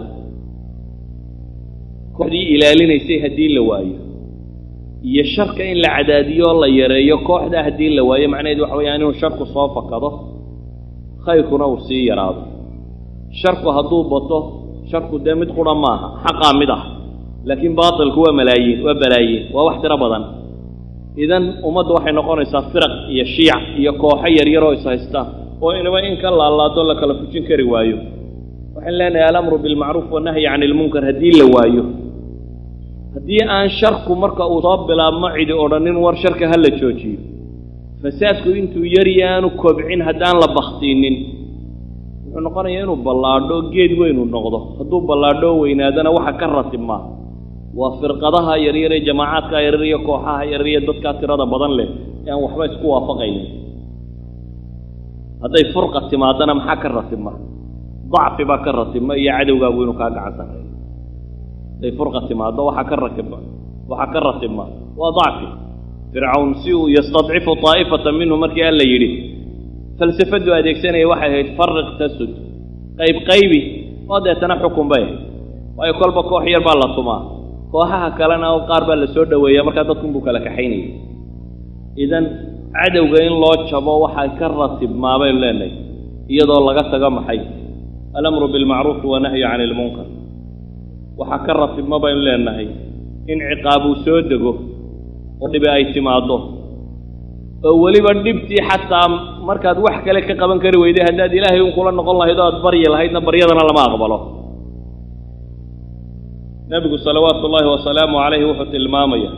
Speaker 2: kooxdii ilaalinaysay haddii la waayo iyo sharka in la cadaadiyo oo la yareeyo kooxdaa haddii la waayo macnaheedu waxa weyaan inuu sharku soo fakado khayrkuna uu sii yaraado sharku hadduu bato sharku dee mid qura maaha xaqaa mid ah laakiin baatilku waa malaayiin waa balaayiin waa wax tiro badan idan ummadda waxay noqonaysaa firaq iyo shiic iyo kooxo yaryaroo is haystaan oo inaba in ka laalaado la kala fujin kari waayo waxaan leenahay alamru bilmacruuf wanahyi cani ilmunkar haddii la waayo haddii aan sharku marka uu soo bilaabmo cidi odhanin war sharka ha la joojiyo fasaadku intuu yarya aanu kobcin haddaan la bakhtiinin wuxuu noqonayaa inuu ballaadho geed weyn uu noqdo hadduu ballaadho weynaadana waxa ka ratibmaa waa firqadaha yaryar ee jamaacaadka yaryar iyo kooxaha yaryar iyo dadkaa tirada badan leh ee aan waxba isku waafaqaynin hadday furqa timaadana maxaa ka ratibma dacfi baa ka ratibma iyo cadowgaagu inuu kaa gacan sarreeyo hadday furqa timaado waxaa ka ratibma waxaa ka ratibma waa dacfi fircawn si uu yastadcifu taa'ifatan minhu markii alla yidhi falsafadu adeegsanaya waxay ahayd fariq tasud qayb qaybi oo deetana xukun bay ahayd waayo kolba koox yar baa la tumaa kooxaha kalena qaar baa la soo dhoweeya markaa dadkunbuu kala kaxaynayay idan cadowga in loo jabo waxaa ka ratibmaa baynu leenahay iyadoo laga tago maxay alamru bilmacruufi wanahyu cani ilmunkar waxaa ka ratibma baynu leenahay in ciqaab uu soo dego oo dhibi ay timaaddo oo weliba dhibtii xataa markaad wax kale ka qaban kari weyday haddaad ilaahay un kula noqon lahayd oo aad baryi lahaydna baryadana lama aqbalo nebigu salawaatu ullaahi wasalaamu calayhi wuxuu tilmaamaya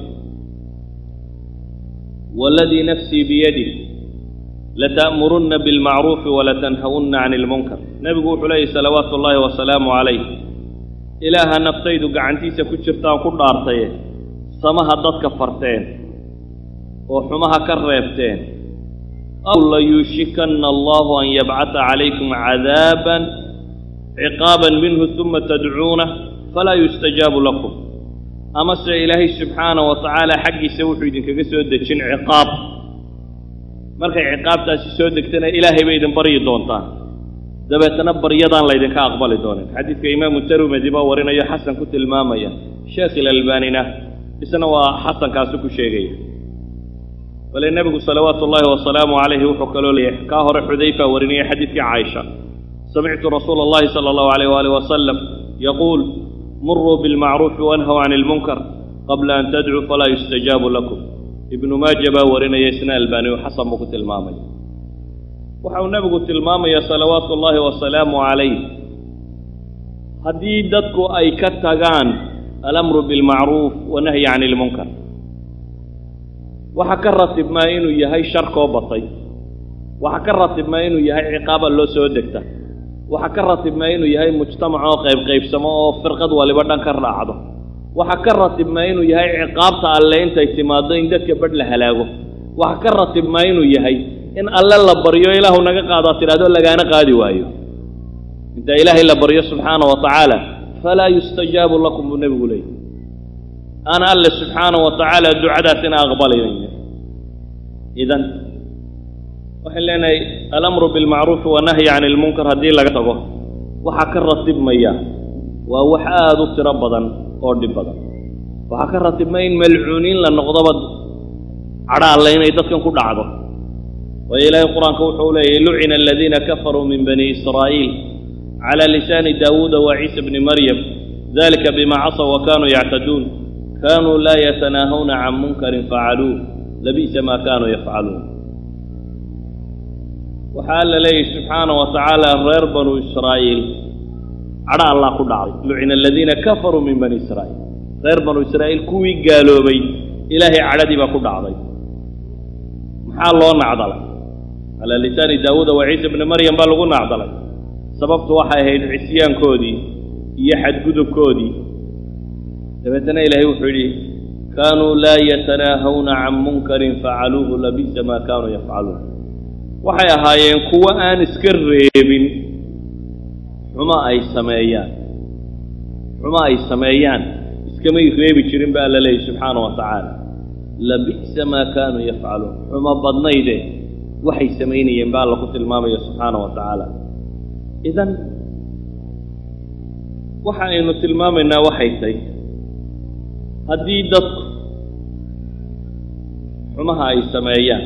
Speaker 2: waladii nafsii biyadih lata'murunna bilmacruufi walatanhawunna cani ilmunkar nebigu wuxuu leeyahy salawaatu ullaahi wasalaamu calayh ilaaha naftaydu gacantiisa ku jirtaan ku dhaartaye samaha dadka farteen oo xumaha ka reebteen aw layuushikanna allahu an yabcata calaykum cadaaban ciqaaban minhu uma tadcuunah falaa yustajaabu lakum amase ilaahay subxaana wa tacaala xaggiisa wuxuu idinkaga soo dejin ciqaab markay ciqaabtaasi soo degtana ilaahay bay idin baryi doontaan dabeetana baryadaan laydinka aqbali doonin xadiidka imaamu tarmedi baa warinayo xasan ku tilmaamaya sheekh ilalbaanina isna waa xasankaasi ku sheegaya bale nebigu salawaatu ullaahi wasalaamu calayhi wuxuu kaloo leeyahay kaa hore xudayfa warinaya xadiidkii caaisha samictu rasuula allahi sala allahu alayh waalih wasalam yaquul muruu bilmacruufi wanhaw cani ilmunkar qabla an tadcuu falaa yustajaabu lakum ibnu maaja baa warinaya isna albaaniyu xasan buu ku tilmaamaya waxa uu nebigu tilmaamaya salawaatu ullaahi wasalaamu calayh haddii dadku ay ka tagaan alamru bilmacruuf wanahyi can ilmunkar waxa ka ratibmaa inuu yahay sharkoo batay waxa ka ratibmaa inuu yahay ciqaaba loo soo degta waxa ka ratibmaa inuu yahay mujtamac oo qaybqaybsamo oo firqad waliba dhan ka raacdo waxa ka ratibmaa inuu yahay ciqaabta alle intay timaaddo in dadka badh la halaago waxa ka ratibmaa inuu yahay in alle la baryo ilaahu naga qaadaa tidhahdo lagaana qaadi waayo inta ilaahay la baryo subxaana wa tacaala falaa yustajaabu lakum buu nebigu leeyay ana alle subxaana wa tacaala ducadaasina aqbalaynayo idan waxaan leenahay alamru bilmacruufi wanahyi can ilmunkar haddii laga tago waxaa ka ratibmaya waa wax aada u tiro badan oo dhib badan waxaa ka ratibmaya in malcuuniin la noqdoba cadha alle inay dadkan ku dhacdo waayo ilaahay qur-aanka wuxuu leeyahy lucina aladiina kafaruu min bani israa'iil cala lisaani daawuuda wa ciisa bni maryam dalika bima casaw wa kanuu yactaduun kanuu laa yatanaahawna can munkarin facaluuh labi'sa maa kanuu yafcaluun waxaa alla leeyahy subxaana wa tacaala reer banuu israa'iil cadha allah ku dhacday lucina aladiina kafaruu min bani israa'iil reer banuu israa'iil kuwii gaaloobay ilaahay cadhadii baa ku dhacday maxaa loo nacdalay calaa lisaani daawuuda wa ciisa bni maryam baa lagu nacdalay sababtu waxay ahayd cisyaankoodii iyo xadgudubkoodii dabeetana ilaahay wuxuu yidhi kaanuu laa yatanaahawna can munkarin facaluuhu labi'sa maa kaanuu yafcaluun waxay ahaayeen kuwo aan iska reebin xumo ay sameeyaan xumo ay sameeyaan iskamay reebi jirin ba alla leeyahy subxaana wa tacaala labi'sa maa kaanuu yafcaluun xumo badnayde waxay samaynayeen ba alla ku tilmaamaya subxaana wa tacaala idan waxa aynu tilmaamaynaa waxay tahy haddii dadku xumaha ay sameeyaan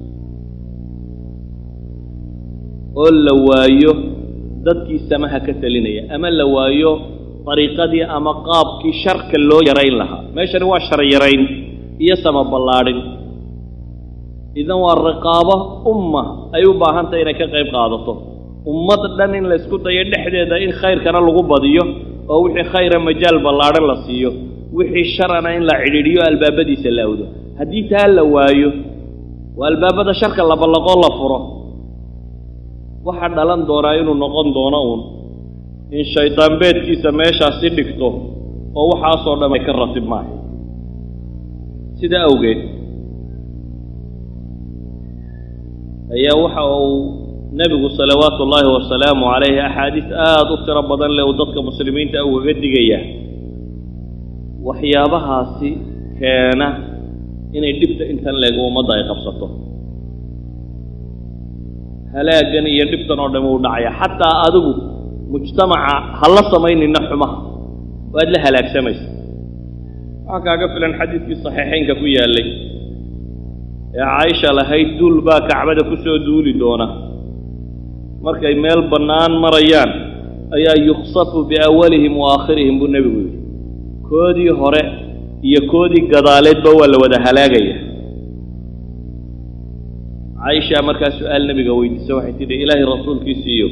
Speaker 2: oo la waayo dadkii samaha ka telinaya ama la waayo dariiqadii ama qaabkii sharka loo yarayn lahaa meeshani waa shar yarayn iyo sama ballaadhin idan waa riqaabo umma ay u baahan tahay inay ka qayb qaadato ummad dhan in la ysku dayo dhexdeeda in khayrkana lagu badiyo oo wixii khayra majaal ballaadhan la siiyo wixii sharana in la cidhiidhiyo albaabadiisa la awdo haddii taa la waayo waa albaabada sharka la ballaqoo la furo waxaa dhalan doonaa inuu noqon doono uun in shaydaan beedkiisa meeshaasi dhigto oo waxaasoo dhan ay ka ratib maahay sidaa awgeed ayaa waxa uu nebigu salawaatu ullaahi wasalaamu calayhi axaadiis aada u tiro badan leh uu dadka muslimiinta ugaga digayaa waxyaabahaasi keena inay dhibta intan leeg ummadda ay qabsato halaaggan iyo dhibtan oo dham uu dhacaya xataa adigu mujtamaca ha la samaynina xumaha waad la halaagsamaysa waxaa kaaga filan xadiidkii saxiixaynka ku yaallay ee caaisha lahayd duul baa kacbada ku soo duuli doona markay meel bannaan marayaan ayaa yuksafu biawalihim wa aakhirihim buu nebigu yidhi koodii hore iyo koodii gadaaleedba waa la wada halaagaya caaisha markaa su-aal nebiga weydiisa waxay tidhi ilaahay rasuulkiisiiyo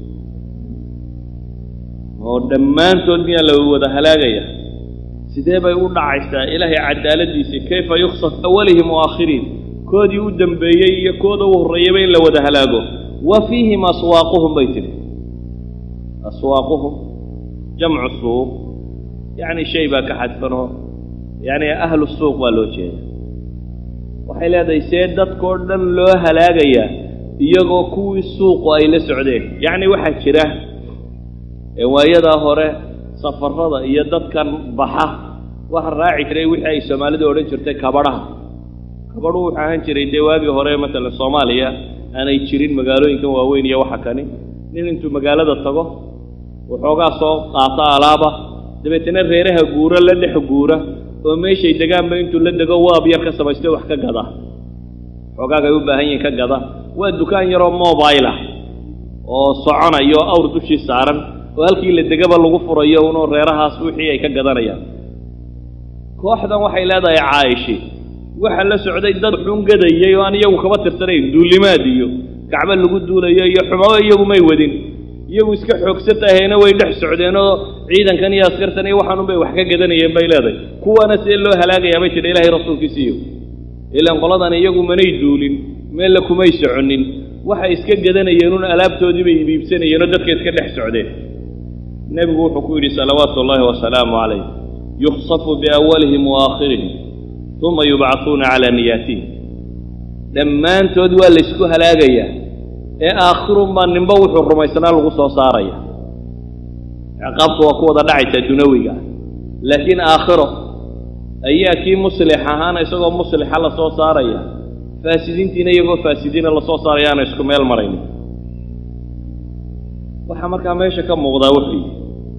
Speaker 2: oo dhammaantood miyaa la wada halaagaya sidee bay u dhacaysaa ilaahay cadaaladiisii kayfa yuksaf awalihim wa aakhirihim koodii u dembeeyey iyo kooda u horreeyaba in la wada halaago wa fiihim aswaaquhum bay tidhi aswaaquhum jamcu suuq yacni shay baa ka xadfanoo yacni ahlu suuq baa loo jeeda waxay leedahay see dadkao dhan loo halaagayaa iyagoo kuwii suuqu ay la socdeen yacni waxaa jira waayadaa hore safarada iyo dadkan baxa waxa raaci jiray wixii ay soomaalidu odhan jirtay kabadhaha kabadhu wuxuu ahaan jiray dee waagii hore matalan soomaaliya aanay jirin magaalooyinkan waaweyn iyo waxa kani nin intuu magaalada tago waxoogaa soo qaata alaaba dabeetana reeraha guura la dhex guura oo meeshay degaanba intuu la dego waab yar ka samaysto wax ka gada xoogaagay u baahan yihiin ka gada waa dukaan yaroo mobile ah oo soconayo awr dushii saaran oo halkii la degaba lagu furayo unoo reerahaas wixii ay ka gadanayaan kooxdan waxay leedahay caa'ishi waxa la socday dad xun gadayay oo aan iyagu kaba tirsanayn duulimaad iyo kacbo lagu duulayo iyo xumaba iyagu may wadin iyagu iska xoogsatahayna way dhex socdeen oo ciidankan iyo askartan iyo waxaan unbay wax ka gadanayeen bay leedahay kuwaana see loo halaagayaa bay tidha ilahay rasuulkiisiiyo ilaan qoladan iyagu manay duulin meella kumay soconin waxay iska gadanayeen un alaabtoodii bay ibiibsanayeen oo dadka iska dhex socdeen nebigu wuxuu ku yidhi salawaatu ullaahi wasalaamu calayh yukhsafu biawalihim wa aakhirihim uma yubcahuuna calaa niyaatihim dhammaantood waa laysku halaagayaa ee aakhirunbaa ninba wuxuu rumaysanaa lagu soo saaraya ciqaabtu waa ku wada dhacaysaa dunawiga ah laakiin aakhiro ayaa kii muslix ahaana isagoo muslixa la soo saaraya faasidiintiina iyagoo faasidiina lasoo saaraya aana isku meel maraynin waxaa markaa meesha ka muuqdaa wuxuu yidhi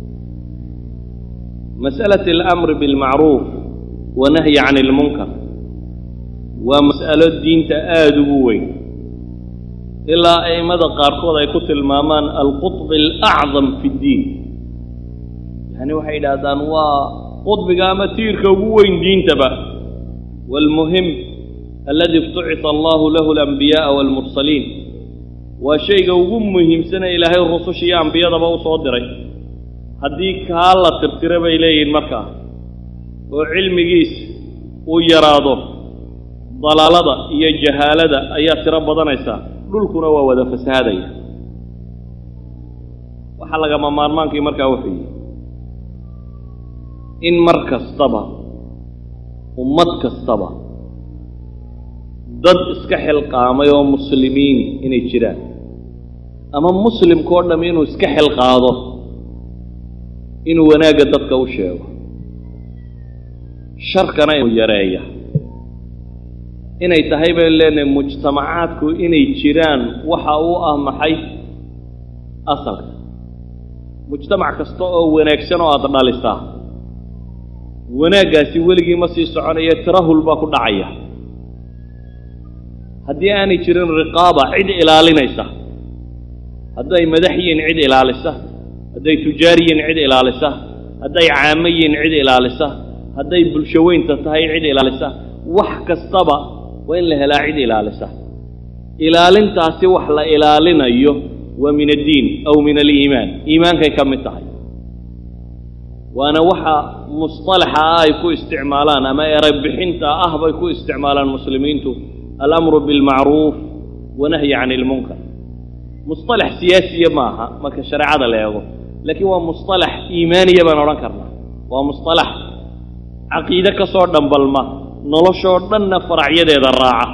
Speaker 2: mas'alati alamri bilmacruuf wanahyi can ilmunkar waa mas'alo diinta aada ugu weyn ilaa a'immada qaarkood ay ku tilmaamaan alqutb alacdam fi ddiin yani waxay yidhaahdaan waa qudbiga ama tiirka ugu weyn diintaba waalmuhim aladi ibtucita allahu lahu alambiya'a waalmursaliin waa shayga ugu muhiimsane ilaahay rususha iyo ambiyadaba u soo diray haddii kaa la tirtira bay leeyihin markaa oo cilmigiis uu yaraado dalaalada iyo jahaalada ayaa tiro badanaysaa dhulkuna waa wada fasahaadaya waxaa lagama maarmaankii markaa wuxuu yihi in mar kastaba ummad kastaba dad iska xilqaamay oo muslimiin inay jiraan ama muslimkao dham inuu iska xilqaado inuu wanaagga dadka u sheego sharkana inuu yareeya inay tahay baynu leenahay mujtamacaadku inay jiraan waxa uu ah maxay asalka mujtamac kasta oo wanaagsan oo aada dhalisaa wanaaggaasi weligii ma sii soconaya tirahul baa ku dhacaya haddii aanay jirin riqaaba cid ilaalinaysa hadday madax yihiin cid ilaalisa hadday tujaar yihiin cid ilaalisa hadday caamo yihiin cid ilaalisa hadday bulsho weynta tahay cid ilaalisa wax kastaba waa in la helaa cid ilaalisa ilaalintaasi wax la ilaalinayo waa min addiin aw min aliimaan iimaankay ka mid tahay waana waxa musطalaxa ah ay ku isticmaalaan ama erebixinta ah bay ku isticmaalaan muslimiintu alamru biاlmacruuf wanahyi can اlmunkar musطalax siyaasiya ma aha marka shareecada la eego laakiin waa musطalax iimaaniya baan odhan karnaa waa musطalax caqiide ka soo dhambalma noloshoo dhanna faracyadeeda raaca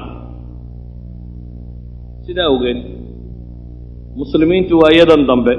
Speaker 2: sidaa awgeed muslimiintu waa iyadan dambe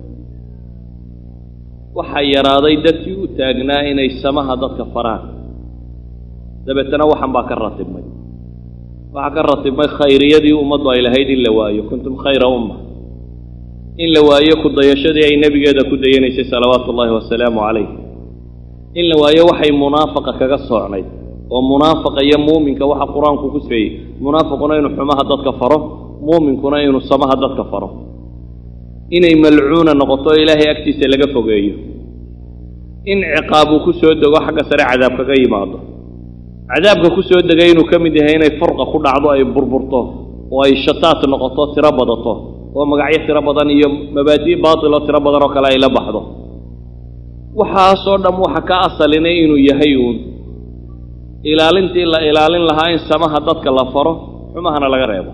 Speaker 2: waxaa yaraaday dadkii u taagnaa inay samaha dadka faraan dabeetana waxan baa ka ratibmay waxaa ka ratibmay khayriyadii ummaddu ay lahayd in la waayo kuntum khayra umma in la waayo ku dayashadii ay nebigeeda ku dayanaysay salawaatu ullaahi wasalaamu calayh in la waayo waxay munaafaqa kaga soocnayd oo munaafaqa iyo muuminka waxa qur-aanku ku sifeeyey munaafiquna inuu xumaha dadka faro muuminkuna inuu samaha dadka faro inay malcuuna noqoto ilaahay agtiisa laga fogeeyo in ciqaab uu ku soo dego xagga sare cadaab kaga yimaado cadaabka ku soo degay inuu ka mid yahay inay furqa ku dhacdo ay burburto oo ay shataat noqoto tiro badato oo magacyo tiro badan iyo mabaadi' baatiloo tiro badan oo kale ay la baxdo waxaasoo dham waxa ka asalinay inuu yahay uun ilaalintii la ilaalin lahaa in samaha dadka la faro xumahana laga reebo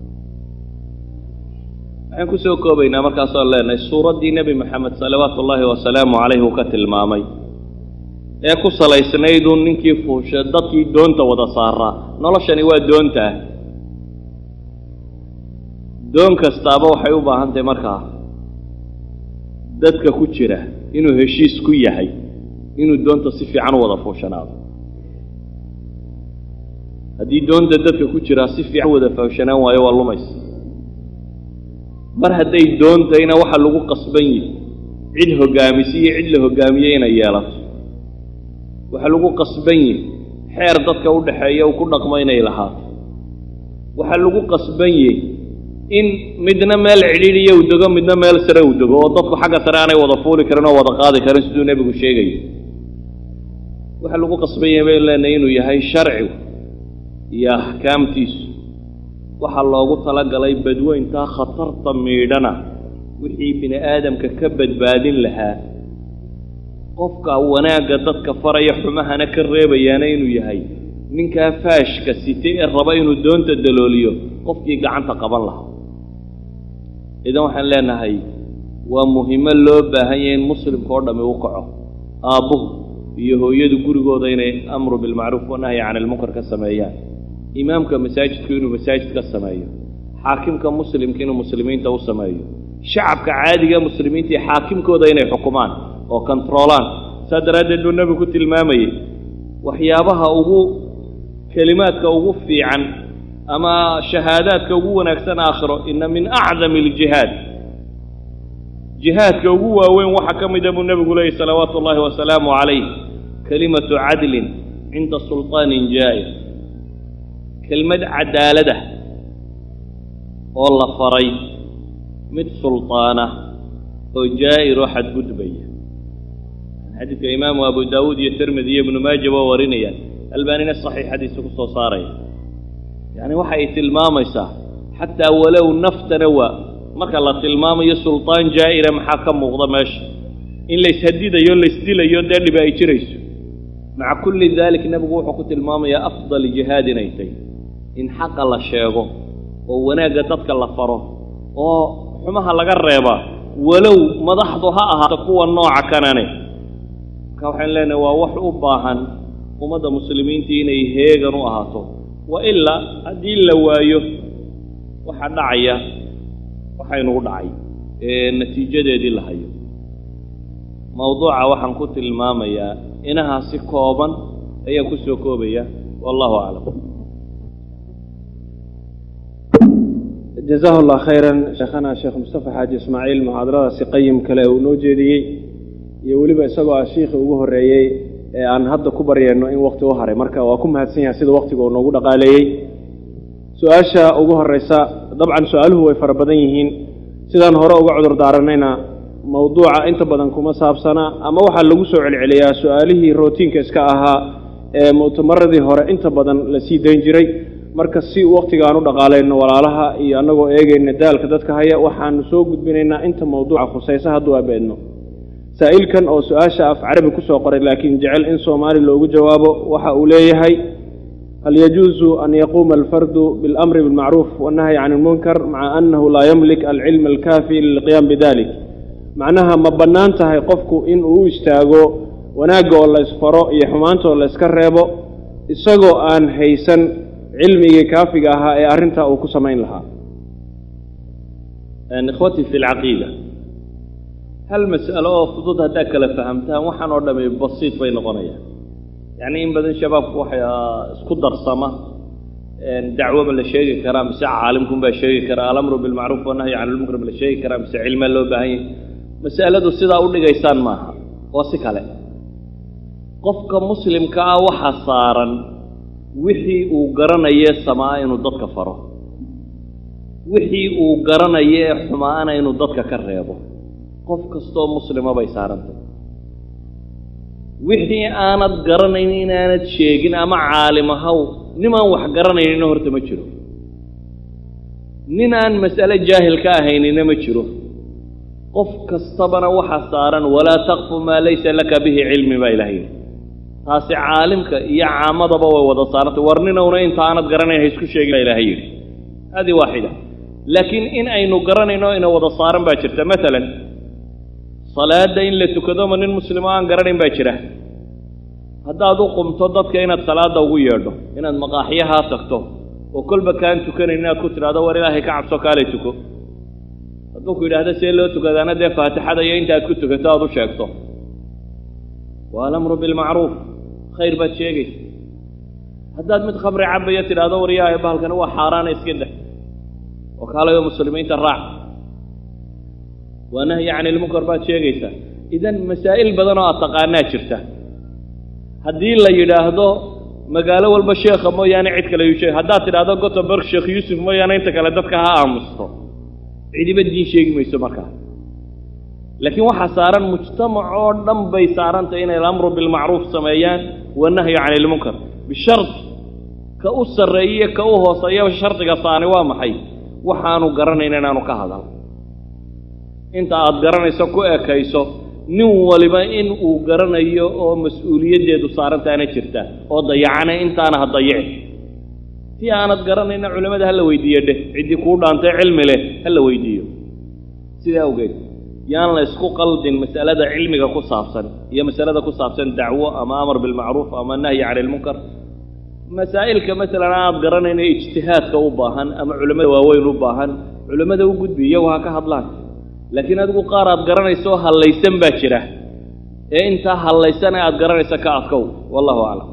Speaker 2: waxaan ku soo koobaynaa markaasoo leenahay suuraddii nebi moxamed salawaatu ullaahi wasalaamu calayh uu ka tilmaamay ee ku salaysnayduu ninkii fuusha dadkii doonta wada saaraa noloshani waa doontaa doon kastaaba waxay u baahan tahay markaa dadka ku jira inuu heshiis ku yahay inuu doonta si fiican u wada fuushanaado haddii doonta dadka ku jiraa si fiican wada fuushanaan waayo waa lumaysa mar hadday doontayna waxa lagu qasban yihi cid hoggaamisi iyo cid la hoggaamiyey inay yeelato waxaa lagu qasban yihi xeer dadka u dhaxeeya uu ku dhaqmo inay lahaato waxaa lagu qasban yihi in midna meel cidhiidhiya uu dego midna meel sare uu dego oo dadku xagga sare aanay wada fuuli karin oo wada qaadi karin siduu nebigu sheegayo waxaa lagu qasban yahay baynu leenahay inuu yahay sharcigu iyo axkaamtiisu waxaa loogu talagalay badweyntaa khatarta miidhana wixii bini aadamka ka badbaadin lahaa qofka wanaagga dadka faraya xumahana ka reebayaana inuu yahay ninkaa faashka sitay ee raba inuu doonta dalooliyo qofkii gacanta qaban lahaa idan waxaan leenahay waa muhimo loo baahan yahay in muslimka oo dhammi u kaco aabbuhu iyo hooyadu gurigooda inay amru bilmacruuf wanahyi can ilmunkar ka sameeyaan imaamka masaajidku inuu masaajid ka sameeyo xaakimka muslimka inuu muslimiinta u sameeyo shacabka caadiga muslimiinta iyo xaakimkooda inay xukumaan oo kontaroolaan saa daraaddeed buu nebigu ku tilmaamayey waxyaabaha ugu kelimaadka ugu fiican ama shahaadaadka ugu wanaagsan aakhiro ina min acdami aljihaad jihaadka ugu waaweyn waxaa ka mida buu nebigu leeyay salawaatu ullaahi wasalaamu calayh kelimatu cadlin cinda sulطaanin jaa'ir kelmad cadaalada oo la faray mid sulطaana oo jaa'ir oo xadgudbaya xadiidka imaamu abu daawuud iyo tirmidi iyo ibnu maaja waa warinaya albaanina saxiixadiisa ku soo saaraya yacni waxa ay tilmaamaysaa xataa walow naftana waa marka la tilmaamayo sulطaan jaa'ira maxaa ka muuqda meesha in layshadidayo laysdilayo dee dhiba ay jirayso maca kulli dalik nebigu wuxuu ku tilmaamayaa afdal jihaad inay tahy in xaqa la sheego oo wanaagga dadka la faro oo xumaha laga reebaa walow madaxdu ha ahaato kuwa nooca kanane marka waxaan leenahay waa wax u baahan ummadda muslimiintii inay heegan u ahaato wa ilaa haddii la waayo waxaa dhacaya waxaynugu dhacay ee natiijadeedii la hayo mawduuca waxaan ku tilmaamayaa inahaasi kooban ayaan ku soo koobaya wallahu aclam
Speaker 1: jazahu llah khayran sheekhana sheekh mustafa xaaji ismaaciil muxaadaradaasi qayim kale uu noo jeediyey iyo weliba isagoo ah shiikhii ugu horreeyey ee aan hadda ku baryayno in wakti u haray marka waa ku mahadsan yahay sida waktiga uu noogu dhaqaaleeyey su-aasha ugu horreysa dabcan su-aaluhu way fara badan yihiin sidaan hore uga cudur daaranayna mawduuca inta badan kuma saabsana ama waxaa lagu soo celceliyaa su-aalihii rootiinka iska ahaa ee mu'tamaradii hore inta badan la sii dayn jiray marka si waktiga aan u dhaqaalayno walaalaha iyo annagoo eegayna daalka dadka haya waxaanu soo gudbinaynaa inta mawduuca khusaysa hadduu abeedno saa'ilkan oo su-aasha af carabi ku soo qoray laakiin jecel in soomaali loogu jawaabo waxa uu leeyahay hal yajuusu an yaquuma alfardu biاlamri biاlmacruuf wannahyi can ilmunkar maca annahu laa yamlik alcilma alkaafi lilqiyaam bidalik macnaha ma bannaan tahay qofku in uu u istaago wanaagga oo la ysfaro iyo xumaanta oo la yska reebo isagoo aan haysan cilmigii kaafiga ahaa ee arrintaa uu ku samayn lahaa
Speaker 2: ikhwatii fi lcaqiida hal mas'alo oo fudud haddaad kala fahamtaan waxaan oo dhami basiid bay noqonayaan yacni in badan shabaabku waxay isku darsama dacwo ma la sheegi karaa mise caalimkun baa sheegi karaa alamru bilmacruuf wanahyi can ilmunkar ma la sheegi karaa mise cilmaa loo baahan yahy mas'aladu sidaa u dhigaysaan maaha waa si kale qofka muslimka ah waxa saaran wixii uu garanaye samaa inuu dadka faro wixii uu garanayo ee xumaana inuu dadka ka reebo qof kastoo muslima bay saarantay wixii aanad garanayn inaanad sheegin ama caalim ahaw nimaan wax garanaynina horta ma jiro nin aan mas'ale jaahil ka ahaynina ma jiro qof kastabana waxa saaran walaa takfu maa laysa laka bihi cilmi baa ilaah yidhi taasi caalimka iyo caamadaba way wada saarantay war ninowna inta aanad garanayn ha isku sheegin baa ilaahay yidhi haadii waaxida laakiin in aynu garanayno ina wada saaran baa jirta maalan salaadda in la tukado ma nin muslimo aan garanayn baa jira haddaad u qumto dadka inaad salaadda ugu yeedho inaad maqaaxyahaa tagto oo kolba kaan tukanayn inaad ku tidhahdo war ilaahay ka cabso kaalay tuko hadduu ku yidhaahdo see loo tukadaana dee faatixada iyo inta aad ku tukato aad u sheegto waa alamru bilmacruuf khayr baad sheegaysa haddaad mid khamri cabaya tidhahdo war yaahay bahalkani waa xaaraana iska dah oo kaalayo muslimiinta raac waa nahyi can ilmunkar baad sheegaysaa idan masaa'il badan oo aad taqaanaa jirta haddii la yidhaahdo magaalo walba sheekha mooyaane cid kale yuu sheeg haddaad tidhahdo gotemburg sheekh yuusuf mooyaane inta kale dadka ha aamusto cidiba diin sheegi mayso markaa laakiin waxaa saaran mujtamac oo dhan bay saarantay inay alamru bilmacruuf sameeyaan wanahyu can ilmunkar bishard ka u sarreeye ka u hooseeya shardiga saani waa maxay waxaanu garanayn inaanu ka hadal inta aada garanayso ku ekayso nin waliba in uu garanayo oo mas-uuliyaddeedu saarantaana jirta oo dayacana intaana ha dayici si aanad garanayna culimmada ha la weydiiyo dheh ciddii kuu dhaantay cilmi leh ha la weydiiyo sidaa awgeed yaan la isku qaldin mas'alada cilmiga ku saabsan iyo masalada ku saabsan dacwo ama amar bilmacruuf ama nahyi cani ilmunkar masaa'ilka masalan aad garanayna ijtihaadka u baahan ama culimmada waaweyn u baahan culimmada u gudbi iyagu ha ka hadlaan laakiin adigu qaar aad garanayso oo hallaysan baa jira ee intaa hallaysana aad garanaysa ka adkow wallahu aclam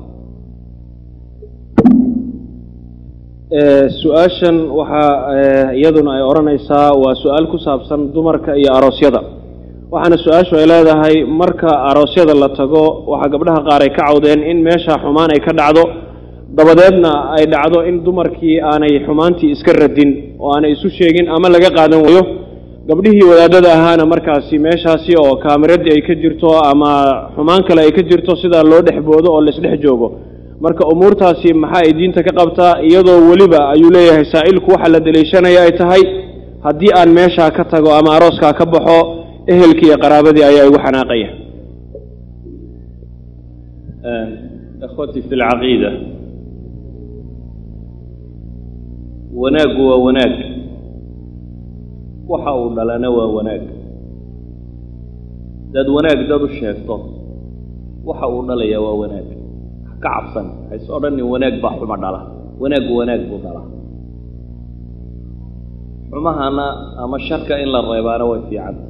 Speaker 1: su-aashan waxaa iyaduna ay odhanaysaa waa su-aal ku saabsan dumarka iyo aroosyada waxaana su-aashu ay leedahay marka aroosyada la tago waxaa gabdhaha qaar ay ka cawdeen in meesha xumaan ay ka dhacdo dabadeedna ay dhacdo in dumarkii aanay xumaantii iska radin oo aanay isu sheegin ama laga qaadan waayo gabdhihii wadaadada ahaana markaasi meeshaasi oo kaamiradii ay ka jirto ama xumaan kale ay ka jirto sidaa loo dhex boodo oo laisdhex joogo marka umuurtaasi maxaa ay diinta ka qabtaa iyadoo weliba ayuu leeyahay saa'ilku waxaa la deliishanaya ay tahay haddii aan meeshaa ka tago ama arooskaa ka baxo ehelkii iyo qaraabadii ayaa igu xanaaqaya
Speaker 2: ikhwatii fi lcaqiida wanaaggu waa wanaag waxa uu dhalana waa wanaag dad wanaag dad u sheegto waxa uu dhalayaa waa wanaag ha ka cabsan hays odhanin wanaag baa xuma dhala wanaaggu wanaag buu dhalaa xumahana ama sharka in la reebaana way fiicanta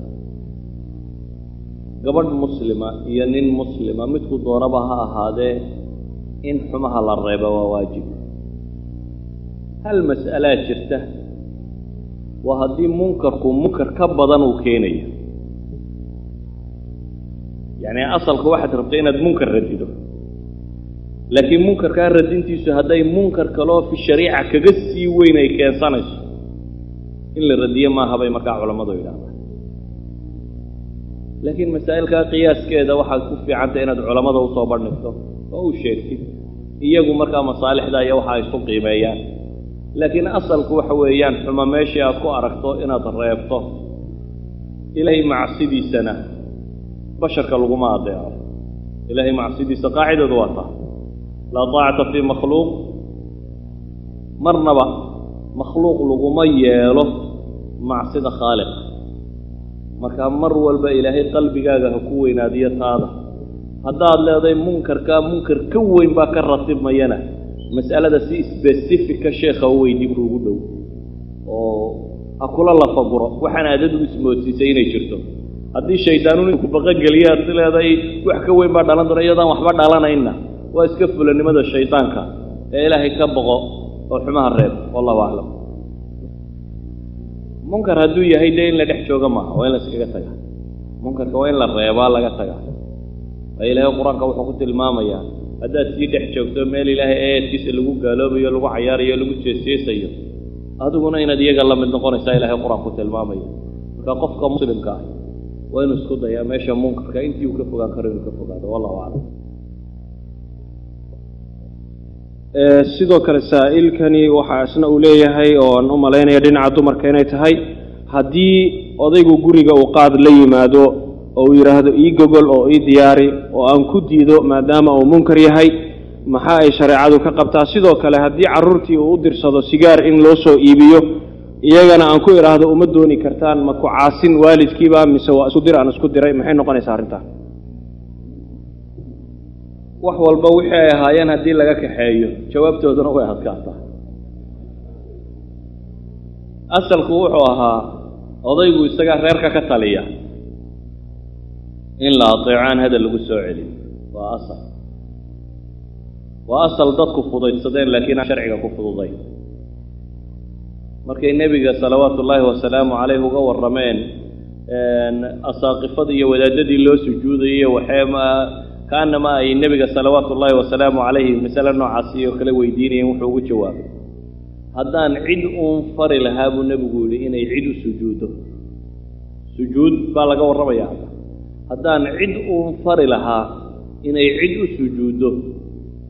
Speaker 2: gabadh muslima iyo nin muslima midku doonaba ha ahaadee in xumaha la reeba waa waajib hal mas'alaa jirta waa haddii munkarku munkar ka badan uu keenayo yacni asalka waxaad rabta inaad munkar radido laakiin munkarkaa radintiisu hadday munkar kaloo fi shariica kaga sii weyn ay keensanayso in la radiyo maaha bay markaa culammadu yidhahdaan laakiin masaa'ilkaa qiyaaskeeda waxaad ku fiicantay inaad culammada usoo bandhigto oo u sheegtid iyagu markaa masaalixda iyo waxa ay isku qiimeeyaan laakiin asalku waxa weeyaan xuma meeshii aad ku aragto inaad reebto ilaahay macsidiisana basharka laguma adeeco ilaahay macsidiisa qaacidadu waa taa laa taacata fii makhluuq marnaba makhluuq laguma yeelo macsida khaaliqa markaa mar walba ilaahay qalbigaaga ha ku weynaadiyo taada haddaad leedahay munkarkaa munkar ka weyn baa ka ratibmayana mas'alada si sbesifika sheekha u weydii kuugu dhow oo ha kula lafaguro waxaan aadadu ismoodsiisay inay jirto haddii shaydaanuun inku baqogeliya aad si leedahay wax ka weyn baa dhalan doona iyadaan waxba dhalanayna waa iska fulanimada shaydaanka ee ilaahay ka boqo oo xumaha reeb wallahu aclam munkar hadduu yahay dee in la dhex jooga maaha waa in la iskaga taga munkarka waa in la reebaa laga taga waa ilaahay qur-aanka wuxuu ku tilmaamayaa haddaad sii dhex joogto meel ilaahay eedkiisa lagu gaaloobayo lagu cayaarayo lagu jeesjeesayo adiguna inaad iyaga la mid noqonaysaa ilaahay qur-aan ku tilmaamayo marka qofka muslimka ah waa inuu isku dayaa meesha munkarka intii uu ka fogaan karo inuu ka fogaado wallahu aclam
Speaker 1: sidoo kale saa'ilkani waxaa isna uu leeyahay oo aan u malaynaya dhinaca dumarka inay tahay haddii odaygu guriga uu qaad la yimaado oo uu yidhaahdo ii gogol oo ii diyaari oo aan ku diido maadaama uu munkar yahay maxaa ay shareecadu ka qabtaa sidoo kale haddii carruurtii uu u dirsado sigaar in loo soo iibiyo iyagana aan ku idhaahdo uma dooni kartaan ma ku caasin waalidkiiba mise waa isku dir aan isku diray maxay noqonaysaa arrintaa
Speaker 2: wax walba wixii ay ahaayeen haddii laga kaxeeyo jawaabtooduna way adkaataa asalku wuxuu ahaa odaygu isagaa reerka ka taliya in la ateecaan hadal lagu soo celin waa asal waa asal dadku fudaydsadeen laakiin aan sharciga ku fududayn markay nebiga salawaatu ullaahi wasalaamu caleyh uga warrameen asaaqifadii iyo wadaadadii loo sujuudayay waxee ma kaanama ay nebiga salawaatu ullaahi wasalaamu calayhi masale noocaasi oo kale weydiinayeen wuxuu ugu jawaabay haddaan cid uun fari lahaa buu nebigu yidhi inay cid u sujuuddo sujuud baa laga warramaya hadda haddaan cid uun fari lahaa inay cid u sujuuddo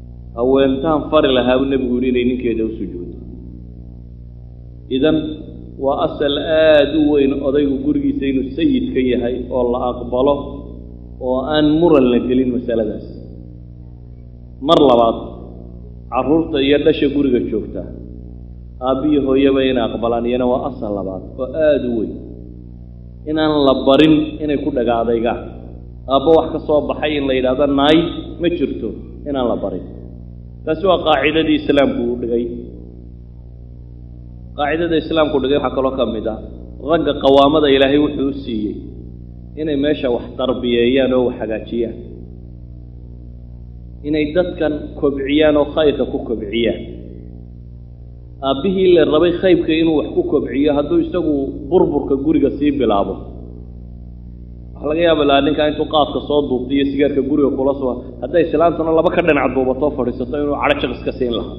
Speaker 2: haweentaan fari lahaa buu nebigu yidhi inay ninkeeda u sujuuddo idan waa asal aada u weyn odaygu gurigiisa inuu sayid ka yahay oo la aqbalo oo aan muran la gelin masaladaas mar labaad carruurta iyo dhasha guriga joogta aabbiyo hooyaba inay aqbalaan iyana waa asal labaad oo aada u weyn inaan la barin inay ku dhagaadaygaan aabbo wax ka soo baxay in la yidhahdo naay ma jirto inaan la barin taasi waa qaacidadii islaamku uu dhigay qaacidada islaamku dhigay waxaa kaloo ka mid ah ragga qawaamada ilaahay wuxuu u siiyey inay meesha wax tarbiyeeyaan oo wax hagaajiyaan inay dadkan kobciyaan oo khayrka ku kobciyaan aabbihii la rabay khaybka inuu wax ku kobciyo hadduu isagu burburka guriga sii bilaabo waxa laga yaaba lahaa ninkaa intuu qaadka soo duubta iyo sigaarka guriga kula soo hadday islaantuna laba ka dhinac duubatoo fadhiisato inuu cadho jaq iska siin lahaa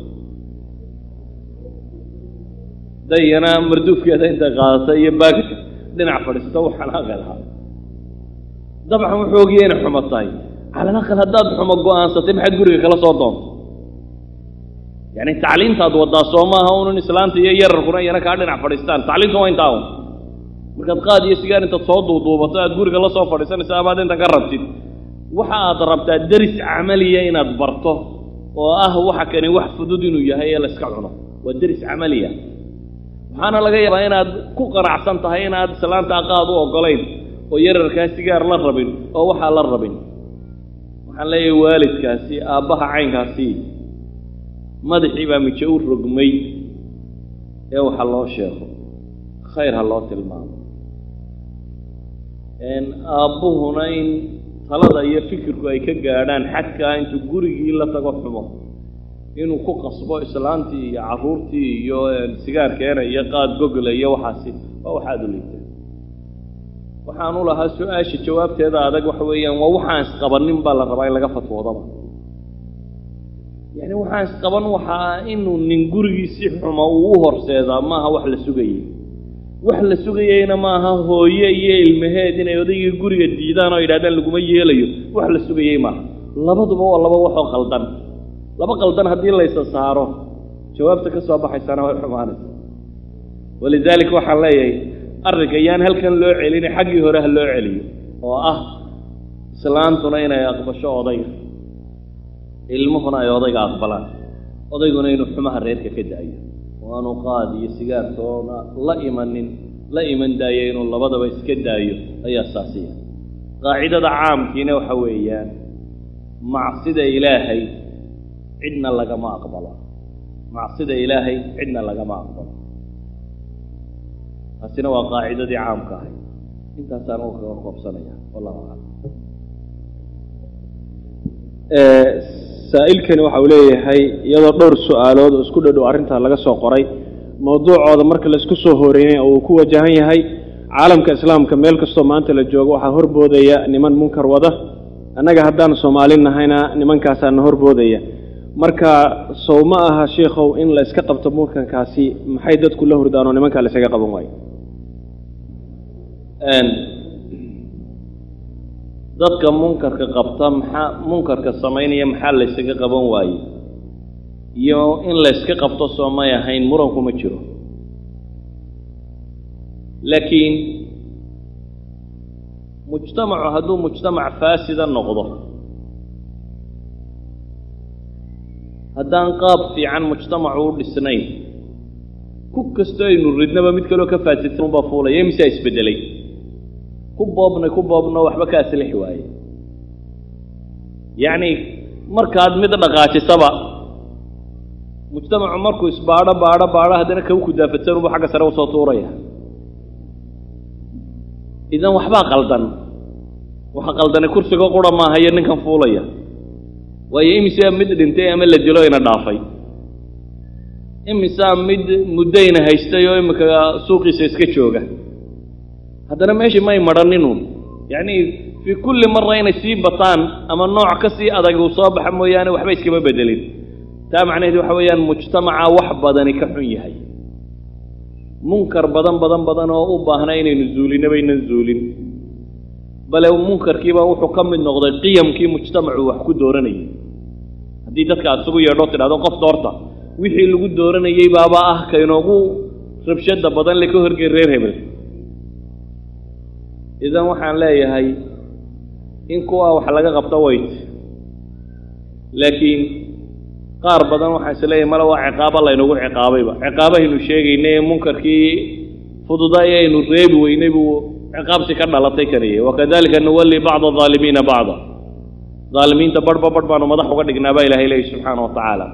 Speaker 2: dayana marduufkeeda intay qaadata iyo baagka dhinac fadhiisato u xanaaqi lahaa dabcan wuxuu ogiya inay xumo tahay calal aqal haddaad xumo go-aansatay maxaad guriga kala soo doonta yacni tacliintaad waddaa soo maaha unun islaanta iyo yararkuna iyana kaa dhinac fadhiistaan tacliintu waa intaa un markaad qaad iyo sigaar intaad soo duuduubato aad guriga la soo fadhiisanaysa amaad inta ka rabtid waxa aad rabtaa deris camaliya inaad barto oo ah waxa kani wax fudud inuu yahay ee la iska cuno waa deris camaliya waxaana laga yaabaa inaad ku qanacsan tahay inaad islaanta aqaad u oggolayn oo yararkaa sigaar la rabin oo waxaa la rabin waxaan leeyahay waalidkaasi aabbaha caynkaasi madaxii baa mijo u rogmay ee waxa loo sheego khayr ha loo tilmaamo aabbuhuna in talada iyo fikirku ay ka gaadhaan xadkaa intuu gurigii la tago xumo inuu ku qasbo islaantii iyo carruurtii iyo sigaarkeena iyo qaad gogla iyo waxaasi waa waxaad u liigteen waxaan u lahaa su-aasha jawaabteeda adag waxa weeyaan waa waxaan isqabanin baa la rabaa in laga fatwoodaba yacni waxaan isqaban waxaa inuu nin gurigiisi xumo uu u horseedaa maaha wax la sugayey wax la sugayeyna maaha hooye iyo ilmaheed inay odaygii guriga diidaan oo yidhahdaan laguma yeelayo wax la sugayey maaha labaduba waa laba waxoo qaldan laba qaldan haddii laysa saaro jawaabta ka soo baxaysana way xumaanaysa walidaalika waxaan leeyahay arrinka yaan halkan loo celina xaggii hore ha loo celiyo oo ah islaantuna inay aqbasho odayga ilmuhuna ay odayga aqbalaan odayguna inuu xumaha reerka ka da'yo oo aanu qaad iyo sigaartoona la imanin la iman daayo inuu labadaba iska daayo ayaa saasiya qaacidada caamkiina waxa weeyaan macsida ilaahay cidna lagama aqbalo macsida ilaahay cidna lagama aqbalo taasina waa qaacidadii caamka ahay intaasaan u kaga koobsanaya wallahu aclam
Speaker 1: saa'ilkani waxa uu leeyahay iyadoo dhowr su-aalood oo isku dhadhow arrintaa laga soo qoray mawduucooda marka laisku soo horeeyey oo uu ku wajahan yahay caalamka islaamka meel kastoo maanta la joogo waxaa horboodaya niman munkar wada annaga haddaan soomaali nahayna nimankaasaana horboodaya marka sow ma aha sheikhow in la iska qabto munkarkaasi maxay dadku la hurdaan oo nimankaa la isaga qaban waayo
Speaker 2: dadka munkarka qabta maxaa munkarka samaynaya maxaa laysaga qaban waaye iyo in layska qabto soo may ahayn muranku ma jiro laakiin mujtamacu hadduu mujtamac faasida noqdo haddaan qaab fiican mujtamacu u dhisnayn ku kastoo aynu ridnaba mid kaloo ka faasisan unbaa fuulaya imisaa isbeddelay ku boobnay ku boobno waxba ka aslixi waaye yacni markaad mid dhaqaajisaba mujtamacu markuu isbaadho baadho baadho haddana kaw kudaafatsan unbu xagga sare usoo tuuraya idan waxbaa qaldan waxa qaldane kursiga qura maaha iyo ninkan fuulaya waayo imisaa mid dhintay ama la dilo ina dhaafay imisaa mid muddayna haystay oo imika suuqiisa iska jooga haddana meeshii may madhaninun yacni fii kulli mara inay sii bataan ama nooc ka sii adag uu soo baxa mooyaane waxba iskama bedelin taa macnaheed waxa weeyaan mujtamaca wax badani ka xun yahay munkar badan badan badan oo u baahna inaynu zuulinna baynan zuulin bale munkarkiiba wuxuu ka mid noqday qiyamkii mujtamacu wax ku dooranayay haddii dadka aad isugu yeedho tidhahdo qof doorta wixii lagu dooranayey baaba ah kaynoogu rabshada badan le ka horgey reer hebel idan waxaan leeyahay in kuwa wax laga qabto wayt laakiin qaar badan waxaan is leeyahay male waa ciqaabo laynagu ciqaabayba ciqaabahaynu sheegaynay ee munkarkii fududaa ee aynu reebi weynay buu ciqaabsi ka dhalatay kaniyey wakadalika nuwalli bacda aalimiina bacda aalimiinta barhba barh baanu madax uga dhignaa baa ilahay leeyahy subxaana wa tacaala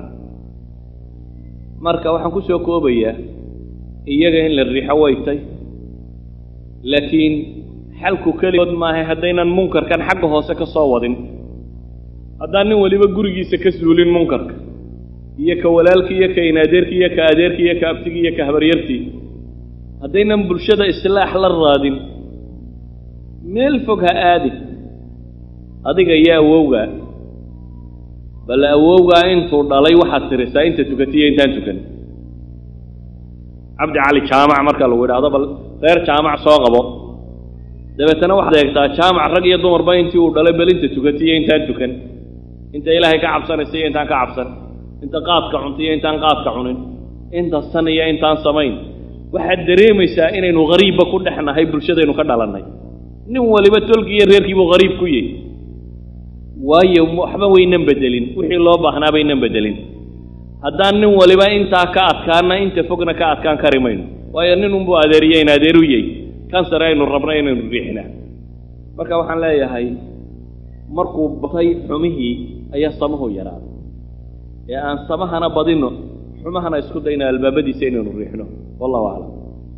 Speaker 2: marka waxaan ku soo koobayaa iyaga in la riixo waytay laakiin xalku keligood maahay haddaynan munkarkan xagga hoose ka soo wadin haddaan nin weliba gurigiisa ka suulin munkarka iyo ka walaalkii iyo ka inaadeerkii iyo ka adeerkii iyo ka abtigii iyo ka habaryartii haddaynan bulshada islaax la raadin meel fog ha aadi adiga iyo awowgaa bal awowgaa intuu dhalay waxaad tirisaa inta tukatiyo intaan tukan cabdi cali jaamac marka lagu yidhaahdo bal reer jaamac soo qabo dabeetana waxaad eegtaa jaamac rag iyo dumarba intii uu dhalay bal inta tukatiyo intaan tukan inta ilaahay ka cabsanaysa iyo intaan ka cabsan inta qaadka cunta iyo intaan qaadka cunin inta san iyo intaan samayn waxaad dareemaysaa inaynu hariibba ku dhex nahay bulshadaynu ka dhalannay nin waliba tolkii iyo reerkiibuu hariib ku yahy waayo waxba waynan bedelin wixii loo baahnaa baynan bedelin haddaan nin waliba intaa ka adkaana inta fogna ka adkaan kari mayno waayo nin unbuu adeeriye in adeeru yey kansare aynu rabna inaynu riixnaa marka waxaan leeyahay markuu batay xumihii ayaa samuhu yaraaday ee aan samahana badino xumahana isku dayna albaabadiisa inaynu riixno wallahu aclam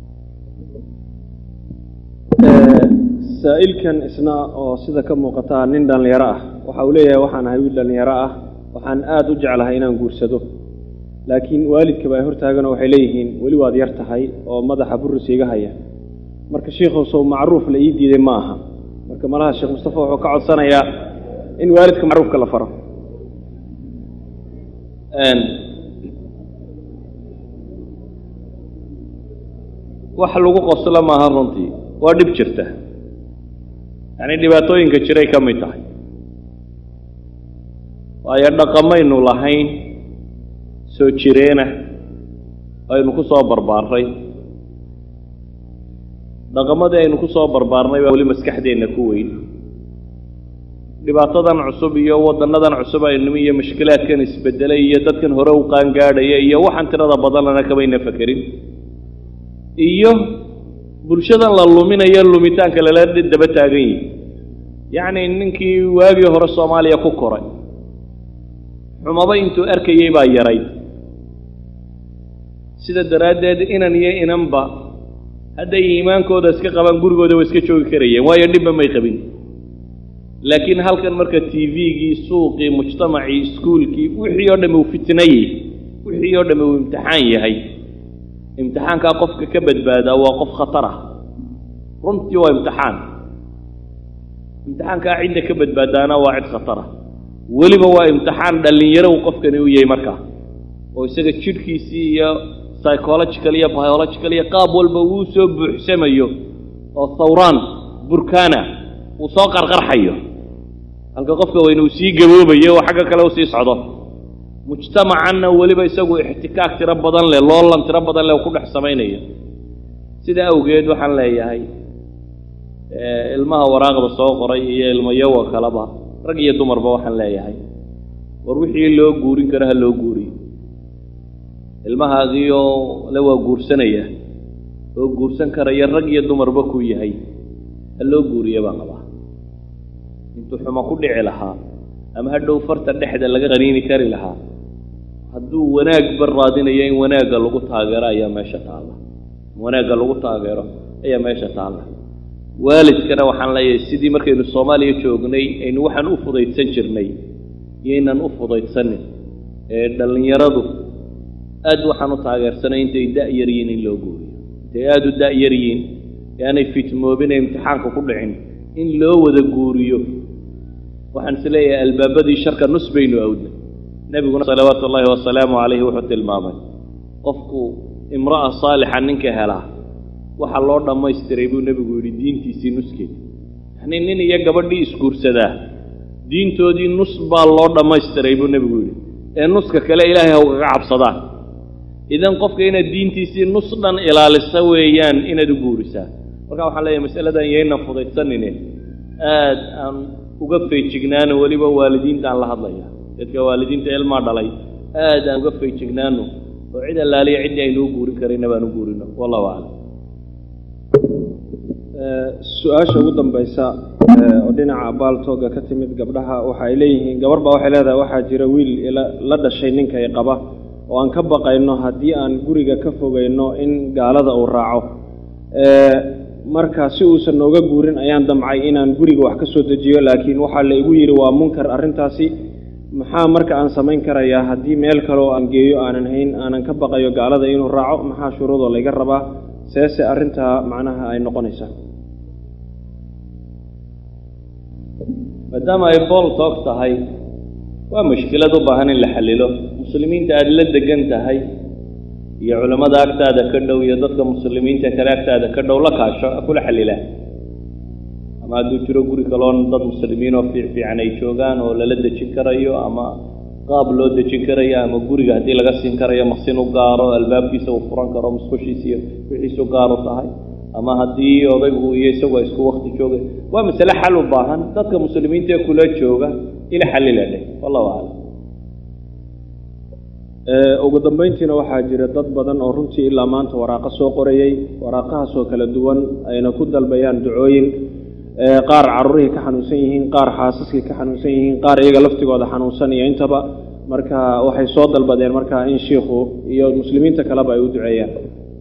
Speaker 1: saa'ilkan isna oo sida ka muuqataa nin dhallinyaro ah waxa uu leeyahay waxaan ahay wiil dhallinyaro ah waxaan aada u jeclahay inaan guursado laakiin waalidkaba ay hortaaganoo waxay leeyihiin weli waad yar tahay oo madaxa burris iga haya marka sheikhow sow macruuf la ii diiday ma aha marka malaha sheekh mustafa wuxuu ka codsanayaa in waalidka macruufka la faro
Speaker 2: wax lagu qoslo maaha runtii waa dhib jirta yacni dhibaatooyinka jiray ka mid tahay waayo dhaqamaynu lahayn soo jireena aynu ku soo barbaarray dhaqamadii aynu ku soo barbaarnay baa weli maskaxdeenna ku weyn dhibaatadan cusub iyo waddannadan cusub aynimi iyo mashkilaadkan isbedelay iyo dadkan hore u qaangaadhaya iyo waxaan tirada badanlana kamayna fakerin iyo bulshadan la luminayo lumitaanka lala daba taagan yihi yacni ninkii waagii hore soomaaliya ku koray xumaba intuu arkayey baa yarayd sida daraaddeed inan iyo inanba hadday iimaankooda iska qabaan gurigooda waa iska joogi karayeen waayo dhibba may qabin laakiin halkan marka t v-gii suuqii mujtamacii iskuulkii wixii oo dhamme uu fitnayey wixii oo dhamme uu imtixaan yahay imtixaankaa qofka ka badbaadaa waa qof khatar ah runtii waa imtixaan imtixaankaa cidda ka badbaadaana waa cid khatar ah weliba waa imtixaan dhallinyaro uu qofkani u yahay markaa oo isaga jidhkiisii iyo psychological iyo biological iyo qaab walba uu soo buuxsamayo oo thawraan burkana uu soo qarqarxayo halka qofka weyne uu sii gaboobayo oo xagga kale usii socdo mujtamacanna weliba isagu ixtikaak tiro badan leh loolan tiro badan leh ku dhex samaynayo sida awgeed waxaan leeyahay ilmaha waraaqda soo qoray iyo ilmayowa kaleba rag iyo dumarba waxaan leeyahay war wixii loo guurin karo ha loo guuriyo ilmahaagiioo le waa guursanaya oo guursan karaya rag iyo dumarba ku yahay ha loo guuriya baan qabaa intuu xumo ku dhici lahaa ama hadhow farta dhexda laga qaniini kari lahaa hadduu wanaagba raadinayo in wanaagga lagu taageero ayaa meesha taalla wanaagga lagu taageero ayaa meesha taalla waalidkana waxaan leeyahay sidii markaynu soomaaliya joognay aynu waxaan u fudaydsan jirnay iyoynan u fudaydsanin ee dhallinyaradu aad waxaan u taageersanay intay da-yar yihiin in loo guuriyo intay aada u da-yar yihiin ee aanay fitmoobin ee imtixaanka ku dhicin in loo wada guuriyo waxaan is leeyahay albaabadii sharka nus baynu awdnay nebiguna salawaatu ullaahi wasalaamu calayhi wuxuu tilmaamay qofku imra'a saalixa ninka helaa waxaa loo dhammaystiray buu nebigu yidhi diintiisii nuskeeda yacnii nin iyo gabadhii isguursadaa diintoodii nus baa loo dhammaystiray buu nebigu yidhi ee nuska kale ilaahay ha ugaga cabsadaan idan qofka inaad diintiisii nus dhan ilaalisa weeyaan inaad u guurisaa marka waxaan leeyahay masaladan yayna fudaydsanine aad aan uga feejignaano weliba waalidiintaan la hadlaya dadka waalidiinta ilmaa dhalay aad aan uga feejignaano oo cid allaaliya ciddii aynuu guurin karayna baan u guurino wallahu aclam
Speaker 1: su-aasha ugu dambaysa oo dhinaca baaltooga ka timid gabdhaha waxa ay leeyihiin gabar baa waxay leedahay waxaa jira wiil la dhashay ninka ay qaba oo aan ka baqayno haddii aan guriga ka fogayno in gaalada uu raaco marka si uusan nooga guurin ayaan damcay inaan guriga wax ka soo dejiyo laakiin waxaa la igu yidhi waa munkar arrintaasi maxaa marka aan samayn karayaa haddii meel kale oo aan geeyo aanan hayn aanan ka baqayo gaalada inuu raaco maxaa shuruudoo layga rabaa seese arrintaa macnaha ay noqonaysaa
Speaker 2: maadaama ay bool toog tahay waa mushkilad u baahan in la xallilo muslimiinta aada la degan tahay iyo culammada agtaada ka dhow iyo dadka muslimiinta kale agtaada ka dhow la kaasho kula xallilaa ama hadduu jiro guri kaloon dad muslimiin oo fiic fiican ay joogaan oo lala dejin karayo ama qaab loo dejin karayo ama guriga haddii laga siin karayo maqsin u gaaro albaabkiisa uu furan karo musqushiisa iyo wixiisu gaar u tahay ama haddii odaygu iyo isagu ay isku wakti joogeen waa masale xal u baahan dadka muslimiinta ee kula jooga ila xallila dheh wallahu aclam
Speaker 1: ugu dambayntiina waxaa jira dad badan oo runtii ilaa maanta waraaqo soo qorayey waraaqahaasoo kala duwan ayna ku dalbayaan ducooyin qaar carruurihii ka xanuunsan yihiin qaar xaasaskii ka xanuunsan yihiin qaar iyaga laftigooda xanuunsan iyo intaba marka waxay soo dalbadeen marka in shiikhu iyo muslimiinta kaleba ay u duceeyaan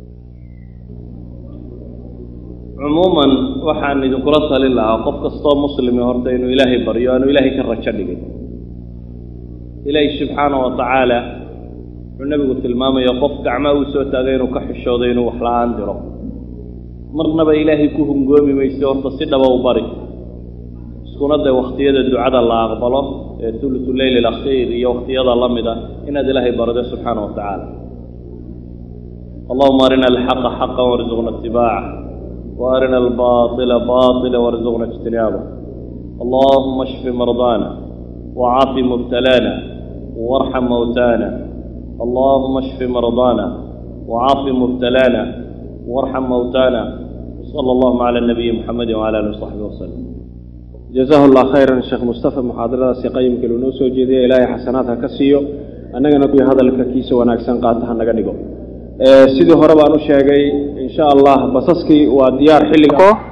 Speaker 2: cumuuman waxaan idinkula talin lahaa qof kastoo muslimi horta inuu ilaahay baryo aanu ilaahay ka rajo dhigin ilaahay subxaana wa tacaala wuxuu nebigu tilmaamaya qof gacmaa uu soo taagay inuu ka xishoodo inuu wax la-aan diro marnaba ilaahay ku hungoomi mayse horta si dhaba u bari iskuna day wakhtiyada ducada la aqbalo ee tulutu leyl alakhiir iyo wakhtiyada la mida inaad ilaahay bardo subxaana wa tacaala allahuma arina alxaqa xaqa warzuqna itibaaca وأرنا الباطل باطلا وارزقنا اجتنابه اللهم اشف مرضانا وعاف مبتلانا وارحم موتانا اللهم اشف مرضانا وعاف مبتلانا وارحم موتانا وصلى الله على النبي محمد وعلى اله وصحبه وسلم
Speaker 1: jazahu allah khayran sheekh mustafa muxaadaradaasi qayimka loo noo soo jeediyay ilaahay xasanaadha ka siiyo annagana kuwii hadalka kiisa wanaagsan qaata ha naga dhigo sidii hore baan u sheegay insha allah basaskii waa diyaar xilliga